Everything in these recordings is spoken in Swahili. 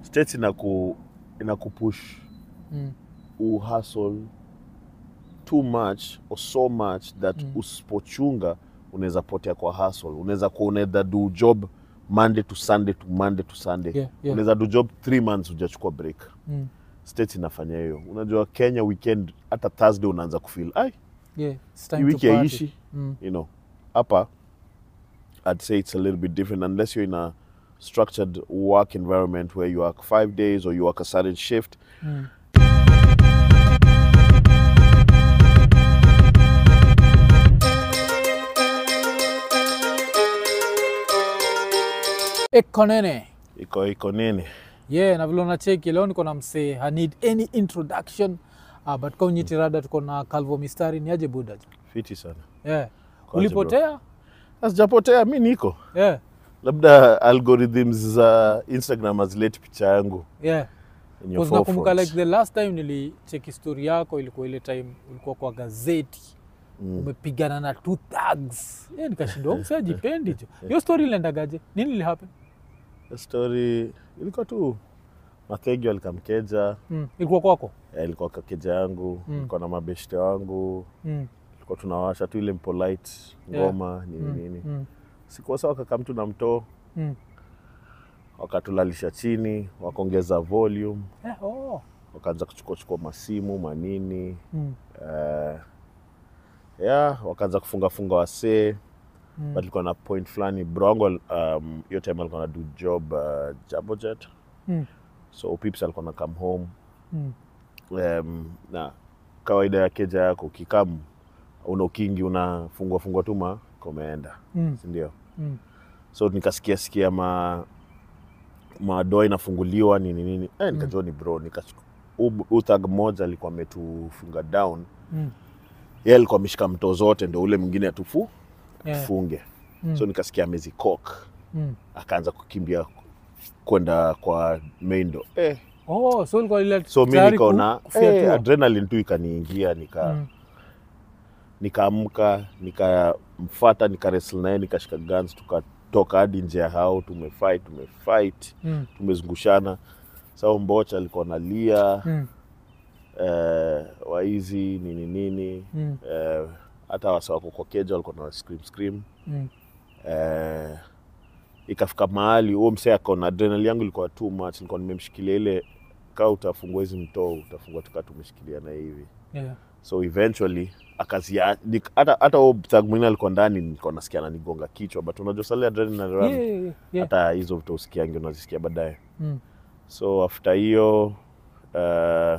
states inaku inakupush Mm. uhustle too much or so much that Mm. usipochunga unaweza potea kwa hustle unaweza kuwa unaweza do job monday to sunday to monday to sunday Yeah, yeah. unaweza do job three months hujachukua break Mm. states inafanya hiyo unajua kenya weekend hata thursday unaanza kufeel ai Yeah, it's hii time to wiki party. haiishi Mm. you know hapa i'd say it's a little bit different unless you're in a structured work environment where you work five days or you work a certain shift Mm. ekonene iko iko nini yeah na vile unacheki leo niko na msee i need any introduction uh, but kaunyitirada tuko na calvo mistari ni aje buda fiti sana yeah. Kwaje, ulipotea sijapotea mi niko yeah. labda algorithms za instagram hazileti picha yangu yeah. in your Because nakumbuka forefront. like the last time nilicheki story yako ilikuwa ile time ulikuwa kwa gazeti Mm. umepigana na two thugs yeah, nikashindwa msa jipendi jo hiyo story iliendagaje nini ilihappen The story ilikuwa tu mathegi alikamkeja mm. ilikuwa kwako eh, ilikuwa kakeja yangu Mm. ilikuwa na mabeshte wangu mm. ilikuwa tunawasha tu ile mpolite Yeah. ngoma nini mm. nini mm. sikuwasa wakakam tu na mtoo mm. wakatulalisha chini wakaongeza volume Eh, oh. wakaanza kuchukua chukua masimu manini mm. uh, yeah, wakaanza kufungafunga wasee Mm. but ilikuwa na point fulani bro wangu um, hiyo time alikuwa na do job uh, jabojet Mm. so pips alikuwa na come home Mm. um, na kawaida ya keja yako ukikam una ukingi unafungua fungua tuma komeenda Mm. sindio Mm. so nikasikia sikia ma madoa inafunguliwa nini nini eh, nikajua ni bro nikachukua uthag mmoja alikuwa ametufunga down Mm. ye alikuwa ameshika mto zote ndo ule mwingine atufu Yeah. tufunge Mm. so nikasikia amezikok Mm. akaanza kukimbia kwenda kwa main door eh, Oh, so ilikuwa ile so mi tayari ku- nikaona kufyatua. eh, adrenaline tu ikaniingia nika Mm. nikaamka nikamfata nikaresl naye nikashika guns tukatoka hadi nje ya hao tumefight tumefight Mm. tumezungushana sao mbocha alikuwa nalia Mm. eh, waizi nini nini Mm. eh, hata wasa wako kwa keja walikuwa na scream scream Mm. eh, ikafika mahali huo msee akaona adrenal yangu ilikuwa too much nilikuwa nimemshikilia ile kaa utafungua hizi mtoo utafungua tukaa tumeshikilia na hivi Yeah. so eventually akazia nik- hata hata huo thug mwingine alikuwa ndani nilikuwa nasikia ananigonga kichwa but unajua sale adrenaline run Yeah, yeah, yeah. hata hizo vitu usikiangi unazisikia baadaye Mm. so after hiyo uh,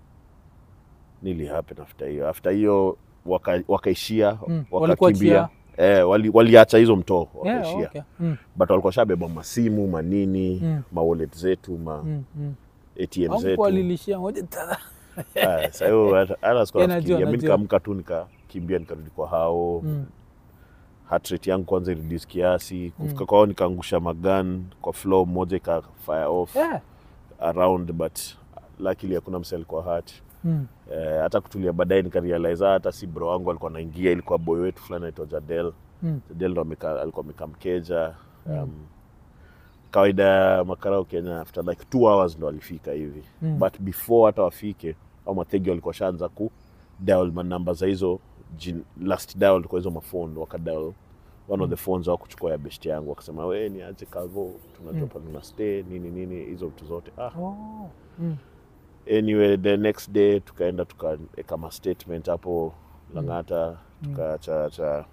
nili happen after hiyo after hiyo waka- wakaishia Mm. wakakimbia Walikuachia? eh, wali, waliacha hizo mtoo Yeah, wakaishia okay. Mm. but walikuwa shabeba masimu manini Mm. mawallet zetu ma Mm. Mm. atm Au zetu kuwalilishia moja tada. Ah, sa hiyo hata- hata sikuwa Yeah, najua, nafikiria. mi najua. nikaamka tu nikakimbia nikarudi kwa hao Mm. heart rate yangu kwanza ireduce kiasi kufika kwao nikaangusha magan kwa floor moja ika fire off Yeah. around but luckily hakuna mse alikuwa hurt Mm. eh, hata kutulia baadaye nikarealize hata si bro wangu alikuwa naingia ilikuwa boy wetu fulani aitwa Jadel Mm. Jadel ndo ameka- alikuwa amekaa mkeja um, kawaida ya makarao Kenya after like two hours ndo alifika hivi Mm. but before hata wafike au mategi walikuwa shaanza ku dial manamba za hizo jin- last dial kwa hizo mafone wakadial one of the phones wa kuchukua ya best yangu wakasema we ni aje kavo tunajua Mm. pale una stay nini nini hizo vitu zote ah. Oh. Mm. anyway the next day tukaenda tukaeka ma statement hapo langata tukaacha cha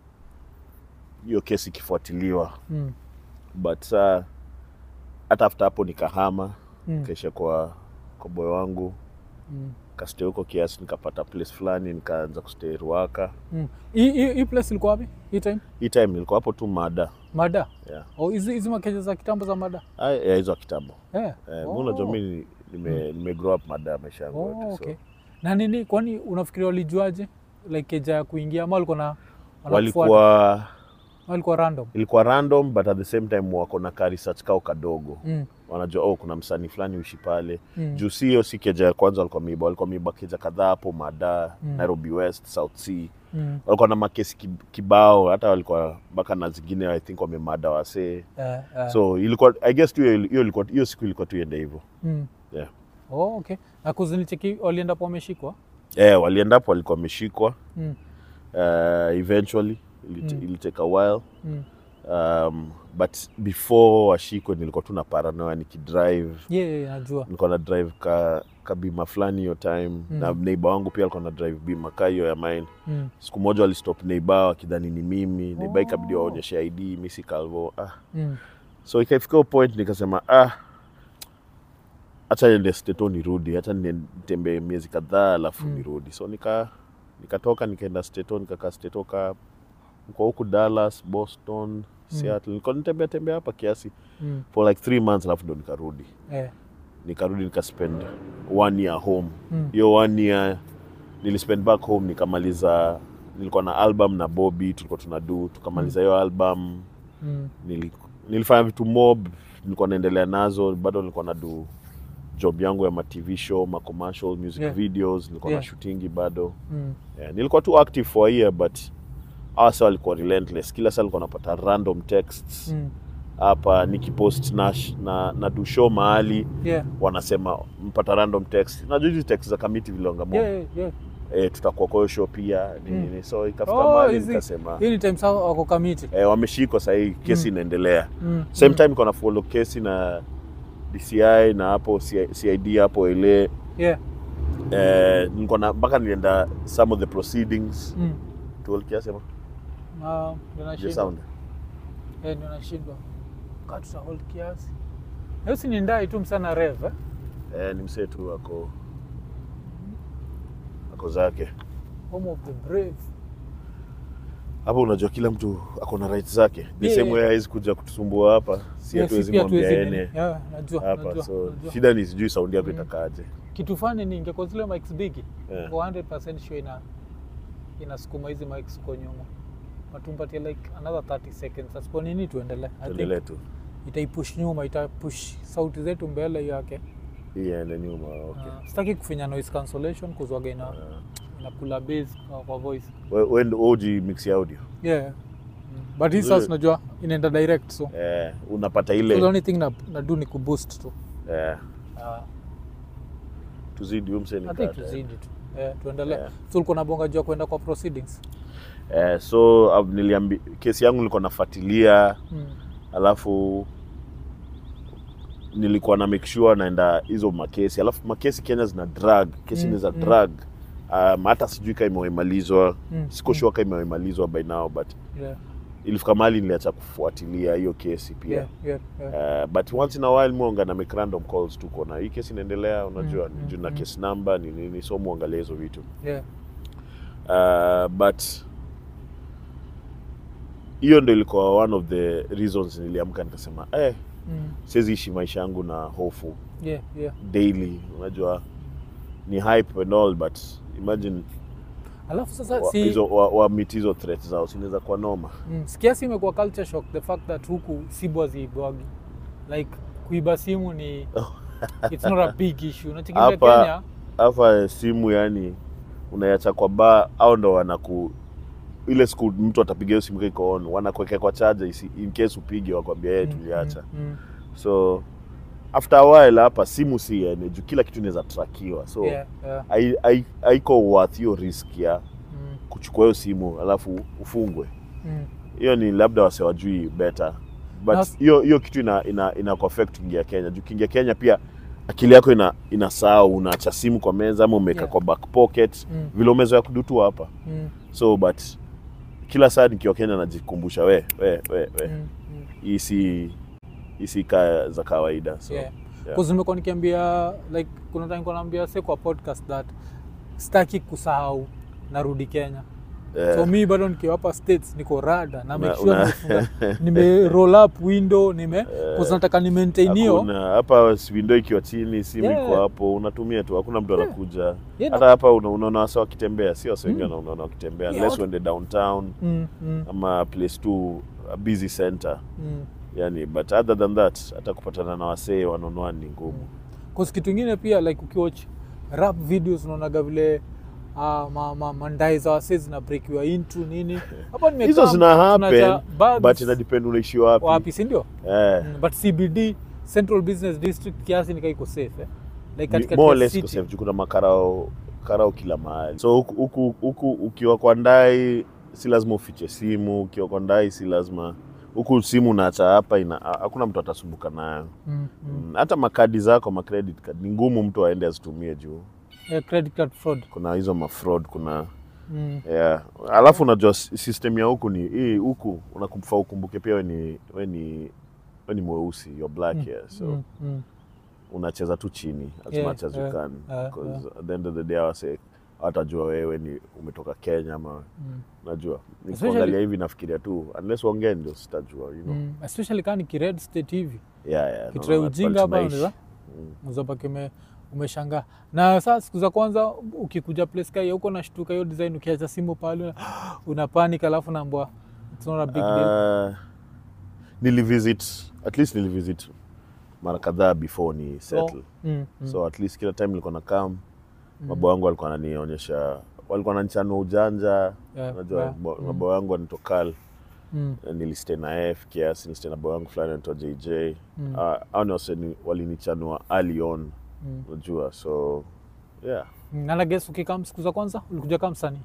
hiyo kesi ikifuatiliwa Mm. but saa hata after hapo nikahama Mm. kaisha kwa kwa boy wangu Mm. kastay huko kiasi nikapata place fulani nikaanza kustay ruaka Mm. Hii- hii hii place ilikuwa wapi hii time hii time nilikuwa hapo tu mada mada yeah. oh, hizi hizi makeja za kitambo za mada Ah, ya hizo kitambo yeah. eh, Oh. unajua mi nime, nime grow up mada maisha yangu Oh, yote okay. so na nini kwani unafikiria walijuaje like keja ya kuingia ama walikuwa na wanakufuata? walikuwa walikuwa random ilikuwa random but at the same time wako na ka research kao kadogo mm. wanajua oh, kuna msanii fulani uishi pale Mm. juu si hiyo si keja ya kwanza walikuwa miba walikuwa miba keja kadhaa hapo mada Mm. nairobi west south sea Mm. walikuwa na makesi kib- kibao hata walikuwa mpaka na zingine i think wamemada wasee Eh, eh. so ilikuwa i guess tu hiyo hiyo ilikuwa hiyo siku ilikuwa tu iende hivyo Mm. yeah. Oh, okay. Na kuzinicheki walienda po wameshikwa? eh walienda hapo walikuwa wameshikwa Mm. uh, eventually Ilit, Mm. ilitake a while Mm. um, but before washikwe nilikuwa tu na paranoia nikidrive Yeah, yeah, najua. nilikuwa na drive ka, ka bima fulani hiyo time Mm. na neighbor wangu pia alikuwa na drive bima ka hiyo ya mine Mm. siku moja walistop neighbor wakidhani ni mimi neighbor ikabidi Oh. waonyeshe id mi si calvo ah. Mm. so ikafika hiyo point nikasema ah hacha niende steto nirudi hacha nitembee miezi kadhaa alafu Mm. nirudi so nika nikatoka nikaenda steto nikakaa steto ka kwa huku dallas boston seattle nilikuwa nitembea tembea hapa kiasi Mm. for like three months alafu ndo nikarudi Eh. nikarudi nikaspend one year home Mm. hiyo one year nilispend back home nikamaliza nilikuwa na album na Bobby tulikuwa tunadu tukamaliza hiyo album Mm. nili, nilifanya vitu mob nilikuwa naendelea nazo bado nilikuwa nadu job yangu ya ma TV show ma commercial music Yeah. videos nilikuwa Yeah. na shootingi bado Mm. yeah, nilikuwa tu active for a year but hawa sa walikuwa relentless kila saa nilikuwa napata random texts Mm. hapa nikipost na, na, na do show mahali Yeah. wanasema mpata random text najua hizi text za kamiti vilongamo Yeah, yeah, yeah. eh, tutakuwa kwa hiyo show pia nini Mm. nini. so ikafika Oh, mahali hizi- nikasema Hii ni time sawa wako kamiti. eh, wameshikwa sahii kesi Mm. inaendelea Mm. same Mm. time iko na follow kesi na DCI na hapo CI CID hapo ile Yeah. eh, nilikuwa na mpaka nilienda some of the proceedings Mm. tuolkiasema Ah, ndio je nashindwa. sound Eh, ndio nashindwa. Kaa tuta hold kiasi. Hiyo si ni ndai tu msana rev eh? eh, ni msee tu ako ako zake Home of the brave. hapo unajua kila mtu ako na rights zake the Yeah, same yeah. way hawezi kuja kutusumbua hapa si Yeah, hatuwezi pia mwambia hatuwezi ene nini. Yeah, najua, hapa najua, so najua. shida ni sijui saundi yako Mm. itakaaje kitu fani ni ingekuwa zile mics bigi Yeah. kwa 100% sure ina inasukuma hizi mics kwa nyuma watumpatie like another 30 seconds asipo nini tuendelee I tuendelee think tu itaipush nyuma itapush sauti zetu mbele yake hii iende nyuma okay. uh, sitaki kufinya noise cancellation kuzwaga ina, Ah. inakula base kwa, kwa voice We- we ndo uji mix ya audio yeah Mm. but hii sasa Zile- unajua inaenda direct so eh, unapata so the ile only thing na, na do ni kuboost tu eh, uh, tuzidi huyu msee ni I think kata, eh. tuzidi tu yeah, tuendelee Yeah. so ulikuwa nabonga juu ya kwenda kwa proceedings eh, so uh, niliambi kesi yangu nilikuwa nafuatilia mm. alafu nilikuwa na make sure naenda hizo makesi alafu makesi kenya zina drag kesi Mm, ni za mm. drag um, hata sijui ka imewemalizwa Mm, siko mm. sure ka imewemalizwa by now but yeah, ilifika mahali niliacha kufuatilia hiyo kesi pia yeah, yeah, yeah. Uh, but once in a while mwonga na make random calls tu kona hii kesi inaendelea unajua Mm, mm, mm, juu na mm. case number ni nini so muangalia hizo vitu yeah. uh, but hiyo ndo ilikuwa one of the reasons niliamka nikasema eh, Mm. siwezi ishi maisha yangu na hofu yeah, yeah. daily unajua ni hype and all but imagine alafu sasa wa, si hizo, wa, wa meet hizo threat zao sinaweza kuwa noma mm, sikiasi imekuwa culture shock the fact that huku simu haziibwagi like kuiba simu ni it's not a big issue unachikilia Hapa- kenya hapa simu yani unaiacha kwa baa au ndo wanaku ile siku mtu atapiga hiyo simu iko on wanakuwekea kwa charger isi, in case upige wakwambia yeye Mm, tuliacha mm, mm. so after a while hapa simu si yani juu kila kitu inaweza trakiwa so Yeah, yeah. hai- hai- haiko worth hiyo risk ya Mm, kuchukua hiyo simu alafu ufungwe mm. hiyo ni labda wasiwajui better but Nas- hiyo hiyo kitu ina, ina, ina kuaffect kuingia kenya juu kiingia kenya pia akili yako ina inasahau unaacha simu kwa meza ama umeweka Yeah. kwa back pocket Mm. vile umezoea kudutu hapa Mm, so but kila saa nikiwa kenya najikumbusha we we we, we. mm, mm. hii si hii si kaa za kawaida so Yeah. yeah. 'Cause nimekuwa nikiambia like kuna time nilikuwa naambia se kwa podcast that sitaki kusahau narudi kenya eh, so mi bado nikiwa hapa states niko rada na Una- make sure una- nimefunga nime roll up window nime cause nataka ni maintain hiyo hakuna hapa window ikiwa chini simu Yeah. iko hapo unatumia tu hakuna mtu Yeah. anakuja Yeah, hata na- hapa una- unaona wasa wakitembea si wasa wengi Mm. unaona wakitembea Yeah, unless watu- uende downtown mm, mm, ama place tu a busy center mm. yani but other than that hata kupatana na wasee wanonua ni ngumu Cause kitu ingine pia like ukiwatch rap videos unaonaga vile uh, ma, ma, mandai za wase zinabrekiwa into nini hapa nimekaa, hizo zina happen tunacha bags but ina depend unaishi wapi, wapi si ndio Eh, mm, but cbd central business district kiasi nikaa iko safe eh? like ni- katikati more or ya less city. iko safe juu kuna makarao karao kila mahali so huku- huku huku ukiwa kwa ndai si lazima ufiche simu ukiwa kwa ndai si lazima huku simu unaacha hapa ina hakuna mtu atasumbuka nayo mm, mm. Mm, hata makadi zako ma credit card ni ngumu mtu aende azitumie juu Yeah, credit card fraud kuna hizo mafraud kuna mm. yeah. alafu unajua s- system ya huku ni hii huku unakufaa ukumbuke pia we ni we ni we ni mweusi you're black Mm, here so mm, mm. unacheza tu chini as Yeah, much as yeah, you can yeah, because at the end of the day awase hawatajua wewe ni umetoka Kenya ama Mm. najua Especially- nikuangalia hivi nafikiria tu unless uongee ndio sitajua you know Mm. especially kaa ni kired state hivi yeah yeah kitrai no, ujinga that's hapa tunaishi. unaweza Mm. uzapake ume, umeshangaa na saa siku za kwanza ukikuja place kai huko nashtuka hiyo design ukiacha simu pale una, una panic alafu naambwa it's not a big deal Uh, nilivisit at least nilivisit mara kadhaa before ni settle mm, mm. so at least kila time nilikuwa na kam Mm. mabo wangu walikuwa wananionyesha walikuwa wananichanua ujanja Yeah, unajua yeah. bo- Mm. mabo wangu wanitokal mm, nilistay na f kiasi nilistay na boy wangu fulani anaitwa jj mm, Ah, hao ni wase ni- walinichanua early on mm. unajua so yeah Mm, na nages ukikam siku za kwanza ulikuja kama msanii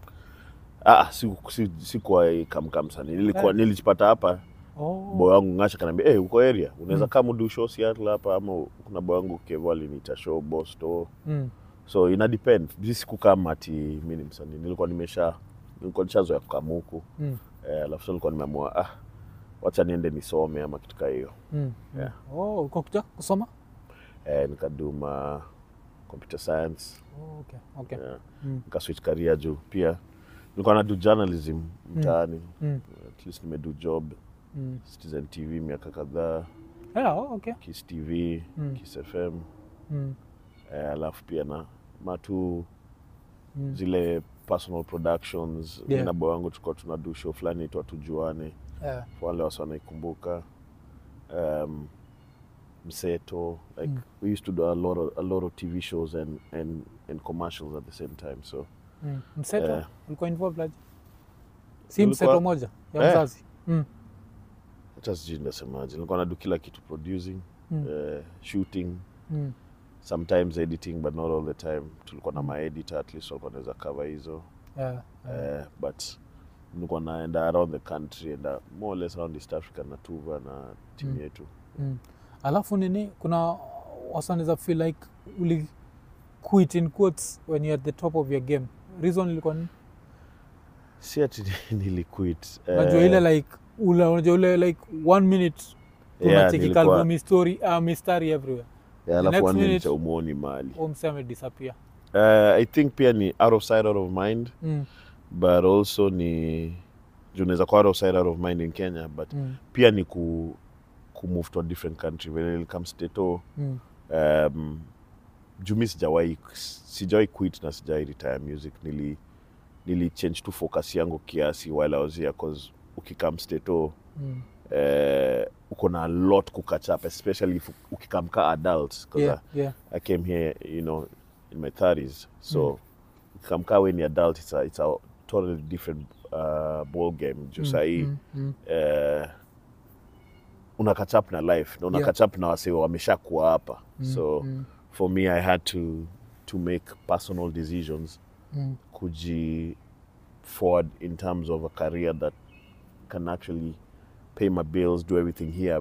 ah, siku- si- sikuwa kamkam sana nilikuwa Yeah. nilijipata hapa oh. boy wangu ngasha kanaambia hey, uko area unaweza Mm. kama udu show Seattle hapa ama kuna boy wangu kevo aliniita show bosto mm, so ina depend mi sikukama ati mi ni msanii nilikuwa nimesha nilikuwa nishazoea kukama huku mm, eh, alafu sasa nilikuwa nimeamua ah, wacha niende nisome ama kitu kaa hiyo mm, Yeah. mm. oh, ulikuwa kuja kusoma eh, nikaduma computer science oh, okay, okay. yeah. Mm, nikaswitch career juu pia nilikuwa nadu journalism mtaani mm, at least nimedu job mm. citizen tv miaka kadhaa Yeah, oh, okay. kis tv Mm. kis fm mm, eh, alafu pia na matu mm. zile personal productions Yeah. mi na boy wangu tulikuwa tunadu show fulani itwa tujuane Yeah. for wale wasi wanaikumbuka um, mseto like Mm. we used to do a lot of, a lot of tv shows and, and, and commercials at the same time so Mm. mseto Eh. ulikuwa involved aje si Tulikuwa- mseto moja ya Eh. mzazi mm. hata sijui ndasemaje nilikuwa nadu kila kitu producing Mm. uh, shooting Mm. sometimes editing but not all the time tulikuwa na maeditor at least walikuwa naweza cover hizo Yeah. Yeah. uh, but nilikuwa naenda around the country and more or less around east africa na tuva na timu Mm. yetu Mm. alafu nini kuna wasaneza feel like uli quit in quotes when you're at the top of your game reason ilikuwa nini si ati niliquit unajua ile like ule unajua ile like one minute Yeah, tunacheki nilikuwa- kalbu mistari uh, mistari everywhere Yeah, The alafu next one minute minute- cha umwoni mali Huyo msee amedisappear uh, i think pia ni out of sight out of mind mm. but also ni juu unaweza kuwa out of sight out of mind in kenya but mm. pia ni ku, ku move to a different country when it comes to mm. um, juu mi sijawahi sijawahi quit na sijawahi retire music nili nili change tu focus yangu kiasi while I was here cause ukikam stato mm. eh, uko na a lot kukatch up especially if ukikam ka adult 'cause yeah, yeah. I, I came here you know in my 30s so Mm. ukikam ka when you're adult it's a, it's a totally different uh, ball game juu Mm, sahii mm, mm. eh, una catch up na life na una Yeah. catch up na wasee wamesha kuwa hapa Mm, so mm, for me i had to to make personal decisions mm. kuji forward in terms of a career that can actually pay my bills do everything here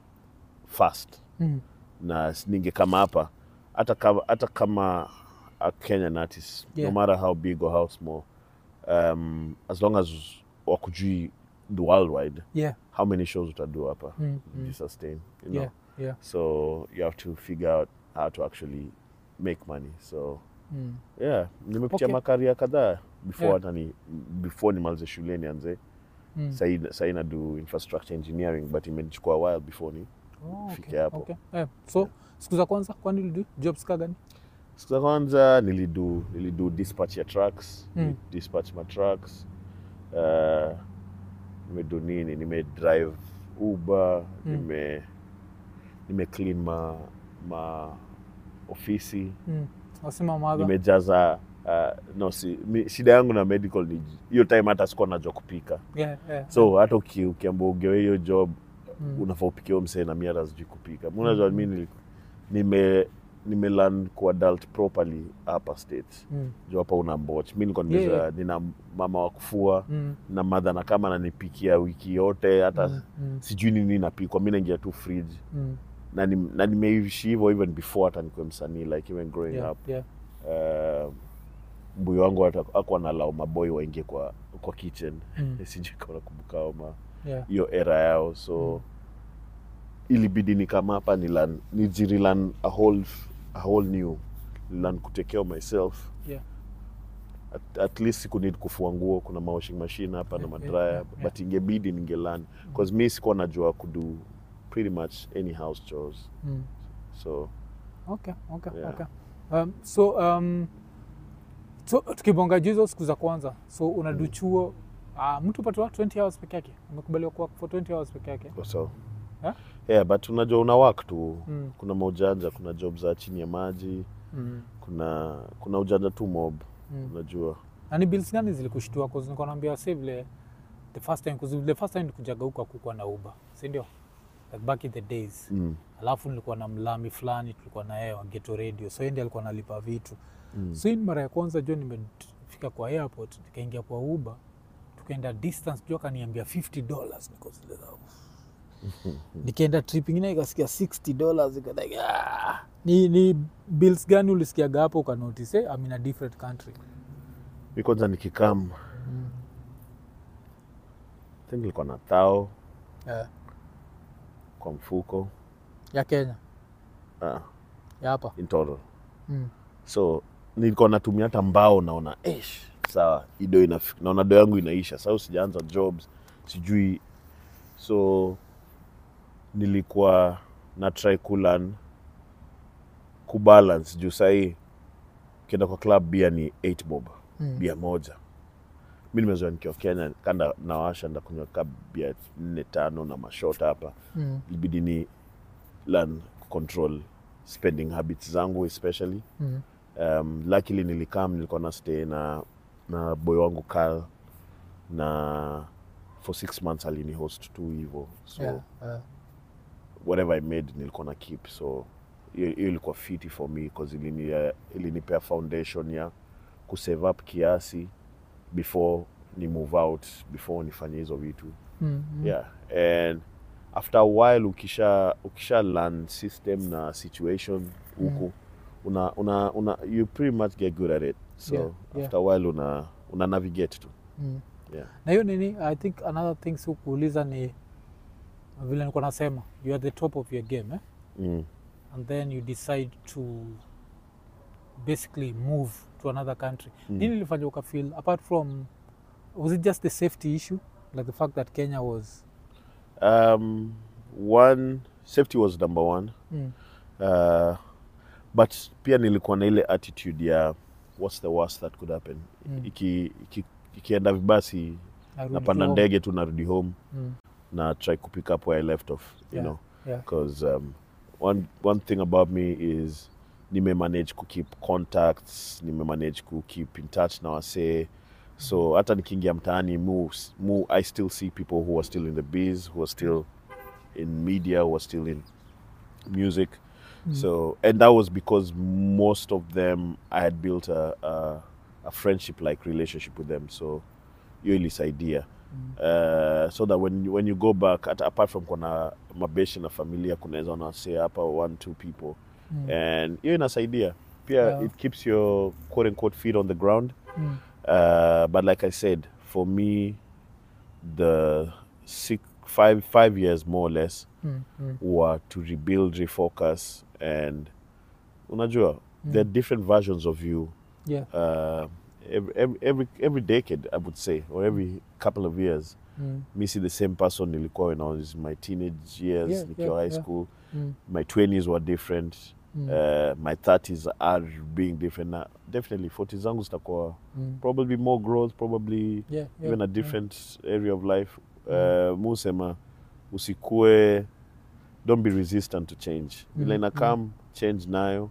fast Mm. na ninge kama hapa hata kama, hata kama a kenyan artist Yeah. no matter how big or how small um, as long as wakujui the worldwide yeah. how many shows utadu hapa Mm, mm. mm. sustain you know yeah. yeah. so you have to figure out how to actually make money so Mm. yeah nimepitia Okay. makaria kadhaa before Yeah. hata ni before nimalize shule nianze Mm. Sahi- sahi nadu infrastructure engineering but imenichukua a while before ni Oh, Fike okay, hapo. okay. Eh, so siku za kwanza kwani ulidu jobs ka gani siku za kwanza nilidu nilidu dispatch ya trucks Mm. dispatch ma trucks uh, nimedu nini nimedrive uber Mm. nime nime clean ma, ma ofisi mm. wasema madha nimejaza uh, no si, mi, shida yangu na medical ni hiyo time hata sikuwa najua kupika Yeah, yeah. so hata uki, ukiamba ugewe hiyo job Mm. unafaa upikie huyo msee na mi hata sijui kupika Mi unajua mi nili- nime nimelearn kuadult properly hapa state Mm. juu hapa una mboch mi nilikuwa Yeah, nimeza- yeah. nina mama wa kufua Mm. na madha na kama ananipikia wiki yote hata Mm. Mm. sijui nini napikwa mi naingia tu fridge Mm. na nim- na nimeishi hivyo even before hata nikuwe msanii like even growing Yeah, up yeah. uh, mbuyu wangu hata akuwa nalau maboi waingie kwa kwa kitchen Mm. sijui kama nakumbuka hao ma Yeah. hiyo era yao so ilibidi nikama hapa nilan nijirilan a whole, a whole new learn kutake care of myself Yeah. at, at least siku need kufua nguo kuna mawashing machine hapa na Yeah, yeah, madraya yeah, but ingebidi ningelan bcause mi sikuwa najua kudo pretty much any house chores Mm. so Okay, okay, Yeah. okay. Um, so um, so tukibonga juu hizo siku za kwanza so unadu chuo uh, mtu patiwa 20 hours peke yake umekubaliwa kuwa for 20 hours peke yake so Yeah? yeah but unajua una work tu Mm. kuna maujanja kuna job za chini ya maji mm. kuna kuna ujanja tu mob Mm. unajua na ni bills gani zilikushtua cause nilikuwa naambia save vile the first time cause the first time nikujaga huko hakukuwa na uber si ndio like back in the days mm. alafu nilikuwa na mlami fulani tulikuwa na yeye wa geto radio so yeye ndiye alikuwa analipa vitu Mm. so hii ni mara ya kwanza jo nimefika kwa airport nikaingia kwa uber tukaenda distance jo akaniambia 50 dollars niko zile za nikaenda trip ingine ikasikia 60 dollars ikadai ah! ni, ni bills gani ulisikiaga hapo ukanotice eh, I'm in a different country mi kwanza nikikam mm. I think nilikuwa na thao yeah. kwa mfuko ya kenya ah, ya hapa in total mm. so nilikuwa natumia hata mbao naona esh sawa ido inafika naona do yangu inaisha sau sijaanza jobs sijui so nilikuwa na try kulan kubalance juu sahii ukienda kwa club bia ni 8 bob Mm. bia moja mi nimezoea nikiwa kenya kanda nawasha ndakunywa ka bia nne tano na mashot hapa Mm. ilibidi ni learn control spending habits zangu especially Mm. um, luckily nilikam nilikuwa na stay na na boy wangu Carl na for six months alini host tu hivo so Yeah, yeah. whatever i made nilikuwa na keep so hiyo hiyo ilikuwa fiti for me cause ilini, ilinipea foundation ya kusave up kiasi before ni move out before nifanye hizo vitu Mm. Mm. yeah and after a while ukisha ukisha learn system na situation huku una, una, una you pretty much get good at it so Yeah, yeah. after a while una, una navigate tu Mm. yeah. na hiyo nini i think another thing si kuuliza ni vile nilikuwa nasema you are the top of your game eh? mm. and then you decide to basically move to another country Mm. nini ilifanya ukafeel apart from was it just the safety issue like the fact that kenya was um, one safety was number one mm. uh, but pia nilikuwa na ile attitude ya what's the worst that could happen Mm. iki, iki, ikienda vibasi narudi napanda tu home. ndege tu narudi home mm. na try kupick up where i left off you Yeah. know yeah. because um, one one thing about me is nime manage ku keep contacts nime manage ku keep in touch na wasee so hata nikiingia mtaani mu, mu i still see people who are still in the biz who are still in media who are still in music so and that was because most of them i had built a, a, a friendship like relationship with them so hiyo ilisaidia uh, so that when you, when you go back at, apart from kuna mabeshi na familia kunaweza unasee hapa one two people Mm. and hiyo inasaidia pia Yeah. it keeps your quote unquote feet on the ground Mm. uh, but like i said for me the six, five, five years more or less Mm. Mm. were to rebuild refocus and unajua there are different versions of you yeah uh, every, every, every, every decade i would say or every couple of years mm. me see the same person nilikuwa when i was in my teenage years Yeah, nikiwa yeah, high yeah. school Mm. my 20s were different Mm. uh, my 30s are being different now definitely 40 zangu zitakuwa Mm. probably more growth probably yeah, yeah, even a yeah. different area of life uh, musema usikue don't be resistant to change vile Mm, ina come change nayo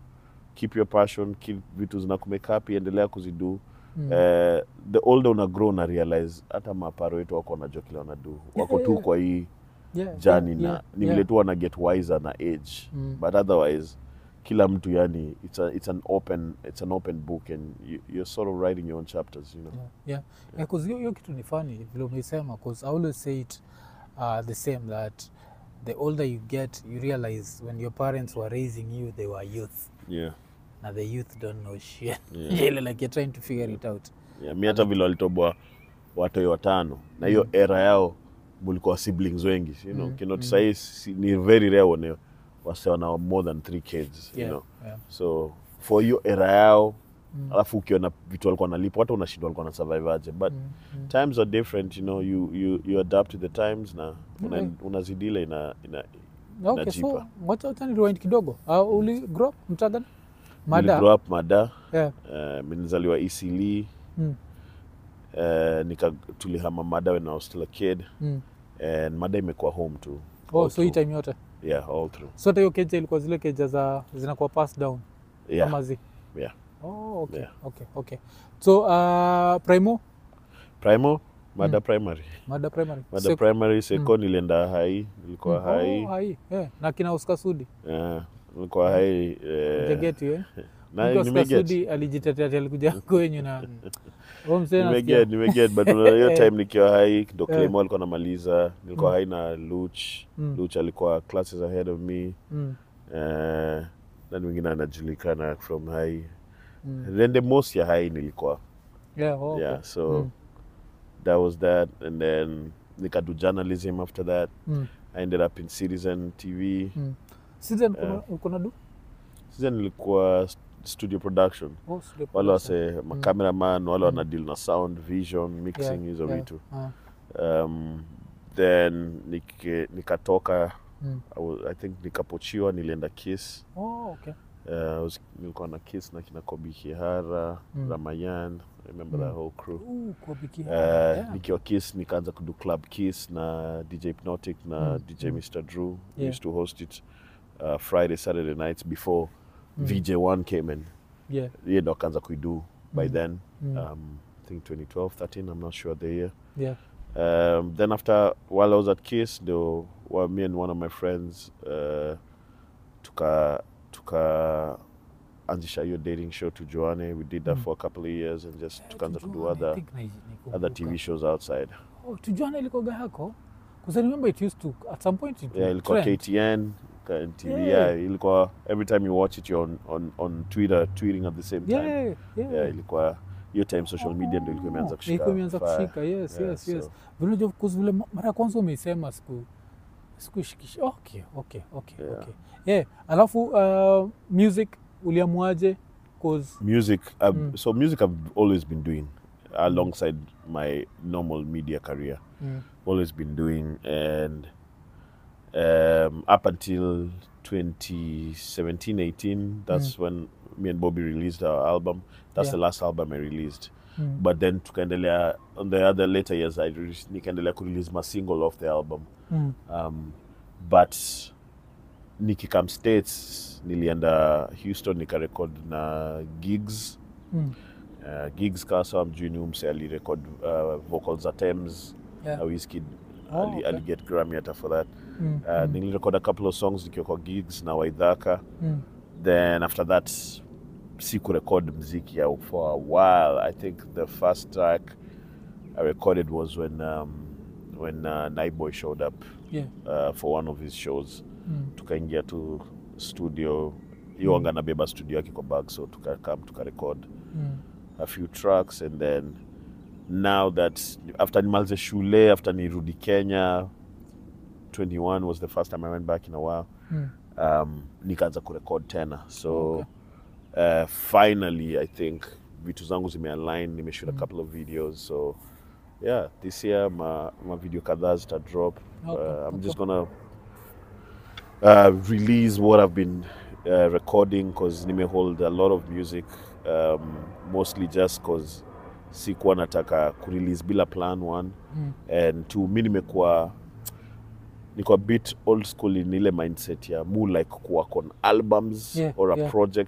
keep your passion keep vitu zinakumake happy endelea kuzidu Mm. Eh, the older una grow una realize hata maparo wetu wako wanajua kile wanadu wako tu yeah. kwa hii Yeah, jani yeah, na yeah, ni yeah. vile tu wana get wiser na age Mm. but otherwise kila mtu yani it's, a, it's an open it's an open book and you, you're sort of writing your own chapters you know yeah, yeah. yeah. 'cause hiyo hiyo kitu ni funny vile umeisema cause I always say it uh, the same that the older you get you realize when your parents were raising you they were youth yeah na the youth don't know shit Yeah. Ile like you're trying to figure it out yeah, mi hata vile walitoboa watoi watano na hiyo era yao mulikuwa siblings wengi you know Mm, kinoti mm. sahii si- ni very rare one wase wana more than three kids you yeah, know yeah. so for hiyo era yao Mm. alafu ukiona vitu walikuwa nalipa hata unashindwa walikuwa na survive aje but Mm, mm. times are different you know you, you, you adapt to the times na una, Yeah. unazidile ina, ina okay so najipa. wacha wacha ni rewind kidogo uh, uli grow up mtagan Nili mada grow up mada yeah. uh, nilizaliwa Eastleigh mm. uh, nika tulihama mada when I was still a kid Mm. and mada imekuwa home too oh all so hii through. time yote yeah all through sote hiyo keja ilikuwa zile keja za zinakuwa pass down yeah ama zi yeah oh, okay, Yeah. okay, okay. so uh, primo primo mada primary mada primary mada Sek- primary seko nilienda hai nilikuwa Mm, hai oh, hai yeah. na kina Oscar Sudi yeah, nilikuwa hai eh, jageti eh? na Mtu Oscar nimeget Sudi alijitetea ati alikuja kwenyu na huyo mzee nasikia- nimeget nimeget but una- hiyo time nikiwa hai ndo Eh. Claymo alikuwa namaliza nilikuwa Mm. hai na luch Mm. luch alikuwa classes ahead of me Mm, eh, nani mwingine anajulikana from hai mm. then the most ya hai nilikuwa Yeah, oh, okay. yeah so Mm, that was that and then nikadu journalism after that mm, i ended up in citizen tv mm. Season Yeah. kuna- uko na du citizen ilikuwa st- studio production Oh, studio wale production. wase macameraman wale wana deal na sound vision mixing Yeah, hizo yeah. vitu Ah, um, then nike, nikatoka mm. I, was, i think nikapochiwa nilienda kiss Oh, okay. uh, I was- nilikuwa na kiss na kina kobi kihara Mm. ramayan I remember Mm. that whole crew Ooh, kwa biki Uh, yeah. nikiwa kiss nikaanza kudu club kiss na dj hypnotic na Mm, dj mm. mr drew we Yeah. used to host it uh, friday saturday nights before Mm. vj1 came in Yeah. ye ndo akaanza kuidu by Mm. then Mm. um, i think 2012 13 i'm not sure the year Yeah. um, then after while i was at kiss ndo well, me and one of my friends uh, tuka tuka anzisha hiyo dating show to joane we did that Mm. for a couple of years and just tukaanza kudo Tujuane, I other, think na- nikumbuka. other tv shows outside Oh, tujuane ilikoga yako because I remember it used to at some point it yeah would ilikuwa trend. ktn ka- tv Yeah. yeah ilikuwa every time you watch it you're on, on, on twitter tweeting at the same time yeah, yeah. yeah ilikuwa hiyo time social media ndo ilikuwa imeanza Oh, kushika ilikuwa imeanza fire. kushika yes Yeah, yes yes so- vile unajua, 'cause vile ma- mara ya kwanza umeisema siku sikushikisha okay okay okay Yeah. okay yeah alafu uh, music uliamuaje cause music I've, Mm. so music i've always been doing alongside my normal media career mm, always been doing and um, up until 2017 18 that's when me and bobby released our album that's Yeah. the last album i released mm, but then tukaendelea on the other later years i re- nikaendelea kurelease my single off the album mm, um, but nikikam states nilienda houston nikarekod na gigs mm, uh, gigs kasa mjuni umse alirekod uh, vocals za Thames yeah, na Wizkid Oh, ali, okay. aliget Grammy hata for that mm, uh, mm, nilirekod a couple of songs nikiwa kwa gigs na Waidhaka mm, then after that sikurekod mziki ya for a while I think the first track I recorded was when um, when uh, Nightboy showed up yeah, uh, for one of his shows mm, tukaingia tu studio hiyo anga nabeba studio yake kwa bag so tukakam tukarekod mm, a few tracks and then now that after nimalize shule after nirudi kenya 21 was the first time i went back in a while mm. um, nikaanza kurekod tena so Okay. uh, finally i think vitu zangu zimealign nimeshoot a Mm. couple of videos so yeah this year ma, ma video kadhaa zita drop Okay, uh, i'm okay. just gonna uh, release what i've been uh, recording because nime hold a lot of music um, mostly just because sikuwa nataka kurelease bila plan one Mm. and two mi nimekuwa niko a bit old school in ile mindset ya mu like kuwork on albums Yeah, or a yeah. project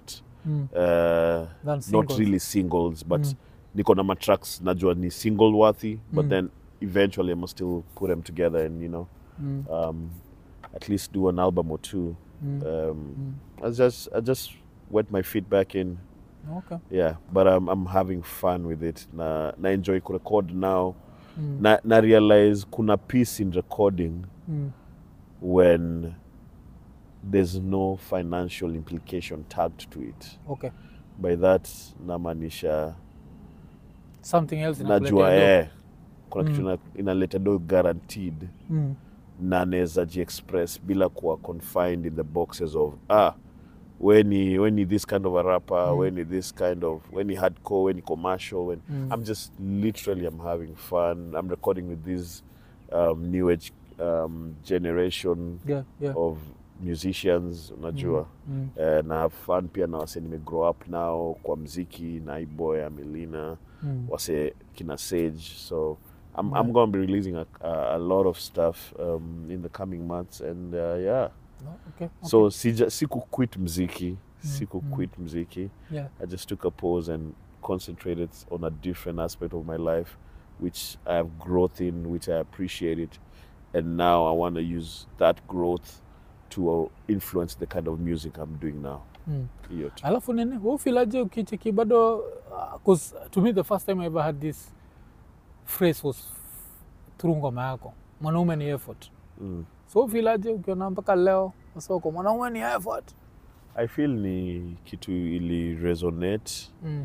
Mm. uh, Than not singles. really singles but Mm. niko na matracks najua ni single worthy but Mm. then eventually i must still put them together and you know Mm. um, at least do an album or two Mm. um, Mm. I just I just wet my feet back in Okay. yeah but I'm, I'm having fun with it na, na enjoy kurecord now Mm. na, na realize kuna peace in recording Mm. when there's no financial implication tagged to it Okay. by that namaanisha Something else najua inakuletea eh, kuna kitu Mm. ina- inaleta do guaranteed do. Mm. na naweza jiexpress bila kuwa confined in the boxes of ah when ni when ni this kind of a rapper Mm. when ni this kind of when ni hardcore when ni commercial when Mm. i'm just literally i'm having fun i'm recording with this um, new age um, generation Yeah, yeah. of musicians unajua Mm. Eh, na have fun pia na wase nime grow up now kwa mziki na iboy amelina Mm. wase kina sage so i'm, Yeah. I'm going to be releasing a, a, a lot of stuff um, in the coming months and uh, yeah No, okay. so okay. sija siku quit mziki Mm, siku mm. quit mziki yeah. i just took a pause and concentrated on a different aspect of my life which i have growth in which i appreciate it and now i want to use that growth to uh, influence the kind of music i'm doing now Mm. hiyo tu alafu nini ufilaje ukicheki bado bcause to me the first time i ever had this phrase was through ngoma yako mwanaume ni effort mm. so ufilaje ukiona mpaka leo masoko mwanaume ni effort i feel ni kitu ili resonate mm.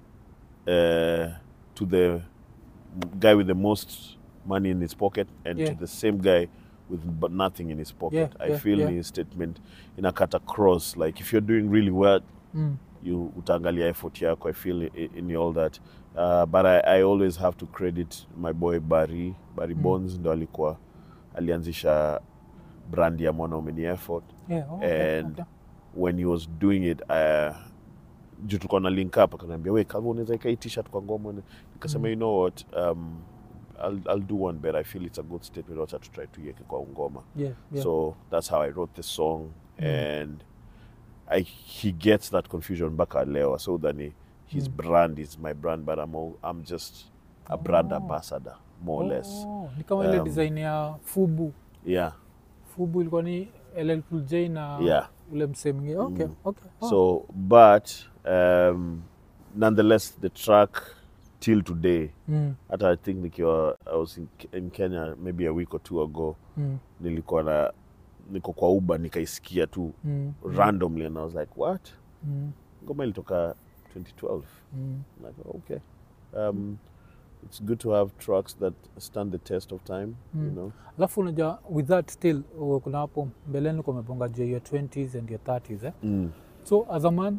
uh, to the guy with the most money in his pocket and Yeah. to the same guy with but nothing in his pocket. Yeah, I yeah, feel yeah. his statement in a cut across. Like if you're doing really well, Mm. you utangalia effort yako. I feel i- in all that. Uh, but I, I always have to credit my boy Barry. Barry Mm. Bonds ndo alikuwa alianzisha brand ya mwanaume ni effort Yeah, oh, okay, And- okay. when he was doing it uh, juu tulikuwa na link up akaniambia we kama unaweza ika hii t-shirt kwa ngoma nikasema Mm. you know what um, I'll, I'll do one better i feel it's a good statement wacha to try to iweke kwa ngoma Yeah, yeah. so that's how i wrote the song Mm. and I, he gets that confusion mpaka leo so then his Mm. brand brand is my brand but i'm, all, I'm just a brand Oh. ambassador more or less Oh, ni kama ile Um, design ya fubu yeah fubu ilikuwa ni LL Cool J na yeah ule msee mwingine okay, Mm. okay. Oh. So, but um, nonetheless, the track till today, mm, hata I think nikiwa I was in, in Kenya maybe a week or two ago, mm, nilikuwa na niko kwa Uber nikaisikia tu mm, randomly and I was like what? mm, Ngoma ilitoka 2012. mm. I'm like okay. Um, it's good to have tracks that stand the test of time, you Mm. know. alafu unajua with that still uh, kuna hapo mbeleni kumeponga juu ya your 20s and your 30s eh? Mm. so as a man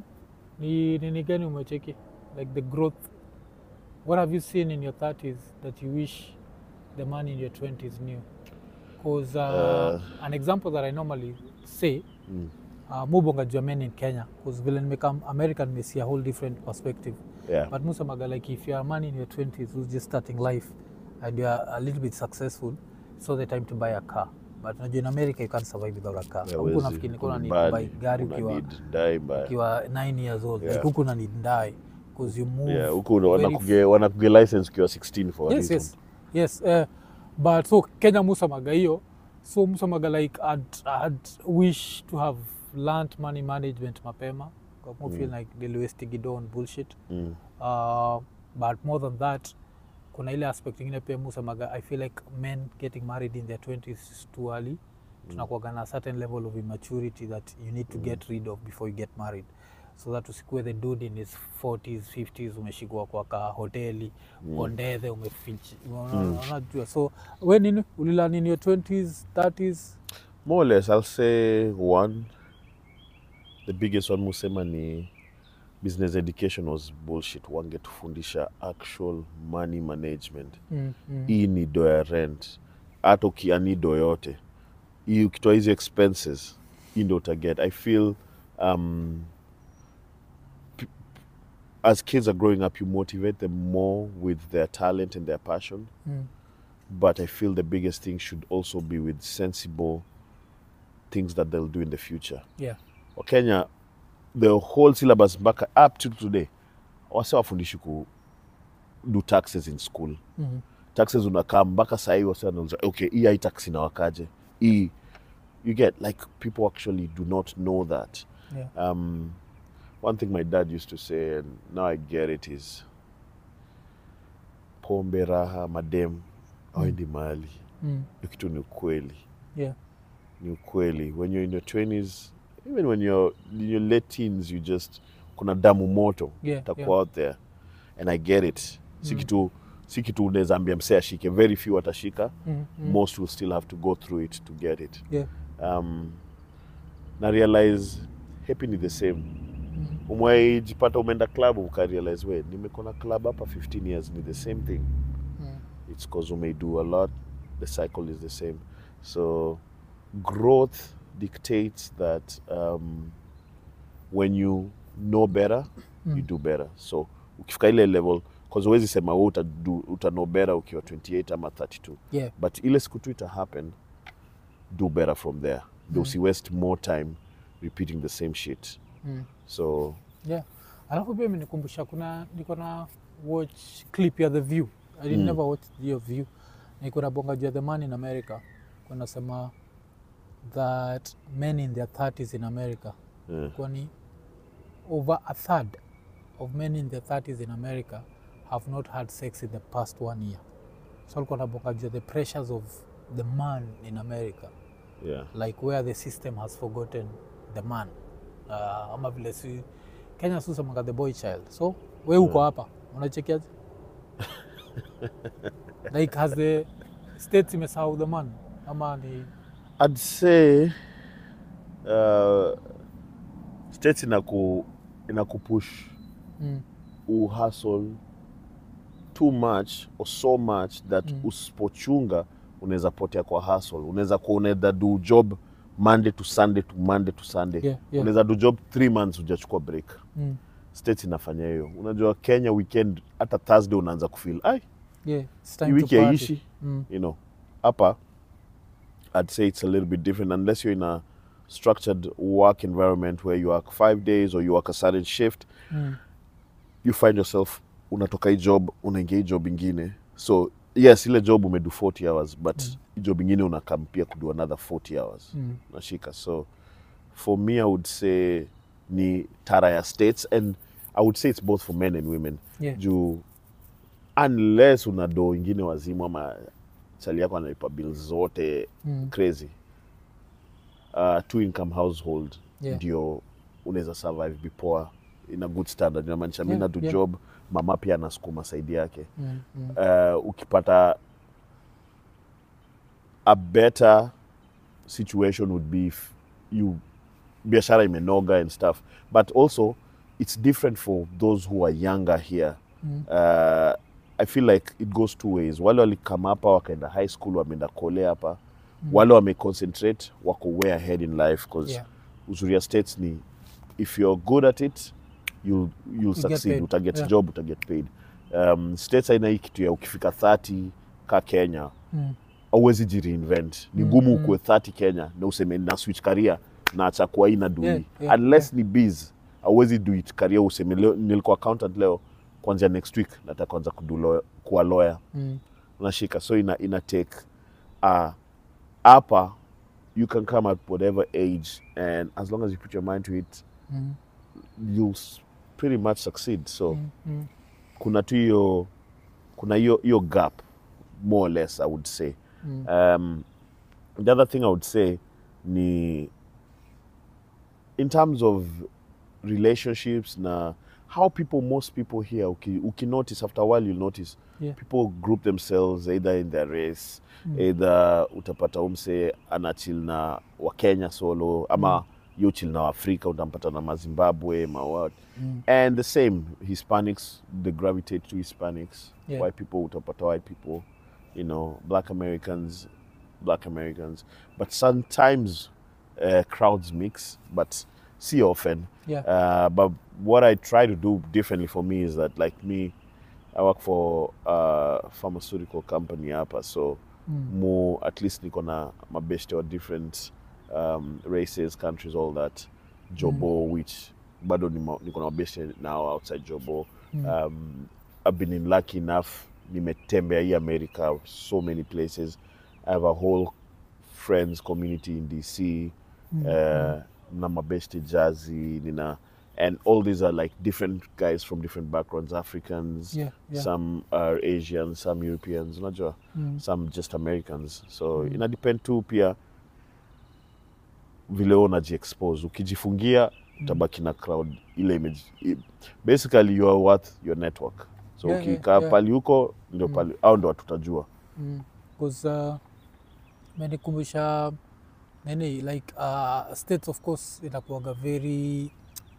ni nini gani umecheki like the growth what have you seen in your 30s that you wish the man in your 20s knew because uh, Uh. an example that i normally say Mm. uh, mubonga juu ya men in kenya because vile nimekam american may see a whole different perspective Yeah. but musamaga like if you're a man in your 20s who's just starting life and you're a little bit successful it's not the time to buy a car but unajua in america you can't survive without a car Yeah, huku huwezi, nafikiri niko na need nyumbani, to buy gari una ukiwa need dai mbaya. ukiwa 9 years old Yeah. like huku na need die because you move Yeah, huku very wanakuge wanakuge license ukiwa 16 for a yes reason. yes yes uh, but so kenya musamaga hiyo so musamaga like I'd, I'd wish to have learnt money management mapema mm. feel like niliwestigidon bullshit Mm. uh, but more than that kuna ile aspect ingine pia musamaga i feel like men getting married in their 20s is too early tunakuaga na a certain level of immaturity that you need to get rid of before you get married so that usikue the dude in his 40s 50s umeshikwa kwa ka hoteli mm. ondethe umefichi unajua so we nini ulila in your 20s 30s More or less, I'll say one. The biggest one musema ni business education was bullshit. Wangetufundisha actual money management. mm, mm, Hii ni do ya rent. Hata ukiani do yote. Hii ukitoa hizi expenses, hii ndo utaget. I feel um, p- as kids are growing up, you motivate them more with their talent and their passion. mm, but I feel the biggest thing should also be with sensible things that they'll do in the future. yeah Wakenya the whole syllabus mpaka up to today wase wafundishi ku do taxes in school Mhm. taxes unakaa mpaka sahii wase wanauliza okay hii hai tax inawakaje hii you get like people actually do not know that Yeah. um, one thing my dad used to say and now i get it is pombe raha madem awendi mahali Mm. hiyo kitu ni ukweli Yeah. ni ukweli when you're in your 20s even when you're in your late teens you just kuna damu moto Yeah, takuwa yeah. out there and i get it si Mm. kitu si kitu unaweza ambia msee ashike very few atashika Mm. Mm. most will still have to go through it to get it Yeah. um, na realize happy ni the same Mm. umwaijipata umeenda club ukarealize we nimekona club hapa 15 years ni the same thing Mm. it's because we may do a lot the cycle is the same so growth dictates that um, when you know better you Mm. do better so ukifika ile level cause huwezi sema we uta, uta know better ukiwa 28 ama 32 Yeah. but ile siku tu ita happen do better from there mm. usi waste more time repeating the same shit Mm. so Yeah. Alafu pia imenikumbusha kuna niko na watch clip ya The View. I did Mm. never watch the View. Niko na bonga juu ya The Man in America. Kuna sema that men in their 30s in America yeah. kwani over a third of men in their 30s in America have not had sex in the past one year. So alikuwa nabonga juu ya the pressures of the man in America yeah like where the system has forgotten the man uh, ama vile si kenya susemanga the boy child so we uko hapa unachekiaje like has the states imesahau the man ama ni I'd say uh, states inaku inakupush mm, uhustle too much or so much that Mm. usipochunga unaweza potea kwa hustle unaweza kuwa unaweza do job monday to sunday to monday to sunday Yeah, yeah. unaweza do job three months hujachukua break mm, states inafanya hiyo unajua kenya weekend hata thursday unaanza kufeel ai yeah, it's hii time to wiki party. haiishi Mm, you know hapa i'd say it's a little bit different unless you're in a structured work environment where you work five days or you work a certain shift mm, you find yourself unatoka hii job unaingia hii job ingine so yes ile job umedu 40 hours but Mm. mm. job ingine unakam pia kudu another 40 hours mm, nashika so for me i would say ni tara ya states and i would say it's both for men and women yeah, juu unless una doo ingine wazimu ama chali yako analipa bills zote mm, crazy uh, two income household Yeah. ndio unaweza survive bipoa in a good standard inamaanisha mi Yeah, nadu yeah. job mama pia anasukuma saidi yake mm, mm, uh, ukipata a better situation would be if you biashara imenoga and stuff but also it's different for those who are younger here mm, uh, i feel like it goes two ways wale walikama hapa wakaenda high school wameenda kole hapa Mm. wale wameconcentrate wako way ahead in life bcause Yeah. uzuri ya states ni if you're good at it you'll, you'll get succeed paid. utaget Yeah. job utaget paid um, states aina hii kitu ya ukifika 30 ka kenya mm, auwezi jireinvent ni Mm, ngumu mm. ukuwe 30 kenya na useme na switch career na acha kuwa hii na dui Yeah, yeah, unless ni biz auwezi do it career useme leo, nilikuwa accountant leo kwanzia next week nataka kwanza kudu lawyer- kuwa lawyer mm, unashika so ina, ina take uh, hapa you can come at whatever age and as long as you put your mind to it mm, you'll s- pretty much succeed so mm, mm, kuna tu hiyo kuna hiyo hiyo gap more or less i would say mm, um, the other thing i would say ni in terms of relationships na how people most people here uki, uki notice after a while you'll notice Yeah. people group themselves either in their race Mm. either utapata umse anachil na wakenya solo ama mm. yo chill na waafrika utampata na mazimbabwe mawat mm, and the same hispanics they gravitate to hispanics Yeah. white people utapata white people you know black americans black americans but sometimes uh, crowds mix but see often yeah, uh, but what i try to do differently for me is that like me i work for a pharmaceutical company hapa so mm, more at least niko na mabeshte or different um, races countries all that jobo which bado nimo- niko na mabeste nao outside jobo Mm. um, I've been in lucky enough nimetembea hii america so many places i have a whole friends community in dc Mm. uh, na mabeste jazi nina and all these are like different guys from different backgrounds africans Yeah, yeah. some are asians some europeans unajua Mm. some just americans so Mm. ina depend tu pia vile wewe unajiexpose ukijifungia utabaki na crowd ile image i- basically you are worth your network so Yeah, yeah, ukikaa yeah. pali huko ndio Mm. pali au ndo tutajua Mm. 'Cause, uh, menikumbusha nini like uh, states of course inakuaga very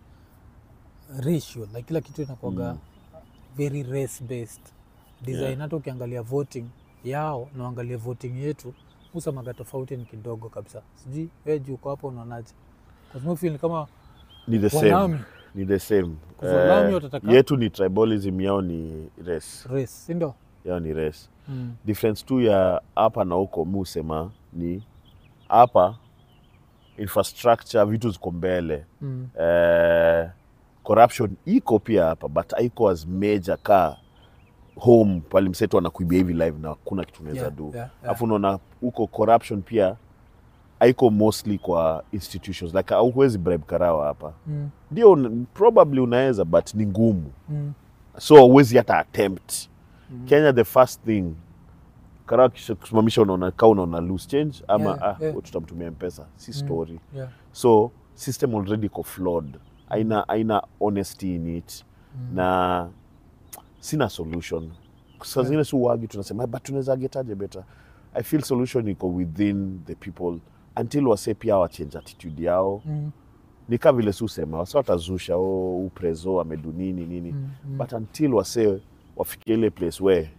ratio like kila kitu inakuaga Mm. very race based design Yeah. hata ukiangalia voting yao na uangalia voting yetu usamaga tofauti ni kidogo kabisa sijui wewe juu uko hapo unaonaje Kwa sababu feel ni kama ni the same wanami ni the same Kwa sababu Lami Eh, watataka- yetu ni tribalism yao ni race race sindio yao ni race mm. difference tu ya hapa na huko mi husema ni hapa infrastructure vitu ziko mbele Mm. eh, corruption iko pia hapa but haiko as major ka home pali msetu anakuibia hivi live na hakuna kitu unaweza Yeah, do yeah, yeah. alafu unaona huko corruption pia haiko mostly kwa institutions like huwezi bribe karawa hapa Mm. ndio un- probably unaweza but ni ngumu Mm. so huwezi hata attempt Mm. kenya the first thing karawa kisha kusimamisha unaona ka unaona loose change ama Yeah, ah, yeah. tutamtumia mpesa si Mm. story Yeah. so system already iko flawed aina aina honesty in it Mm. na sina solution saa Yeah. zingine si uwagi tunasema "Ah, but tunaweza getaje better i feel solution iko within the people until wase pia wachange attitude yao Mm. ni kaa vile si usema wase watazusha o uprezo amedu nini nini Mm. Mm. but until wase wafikia ile place where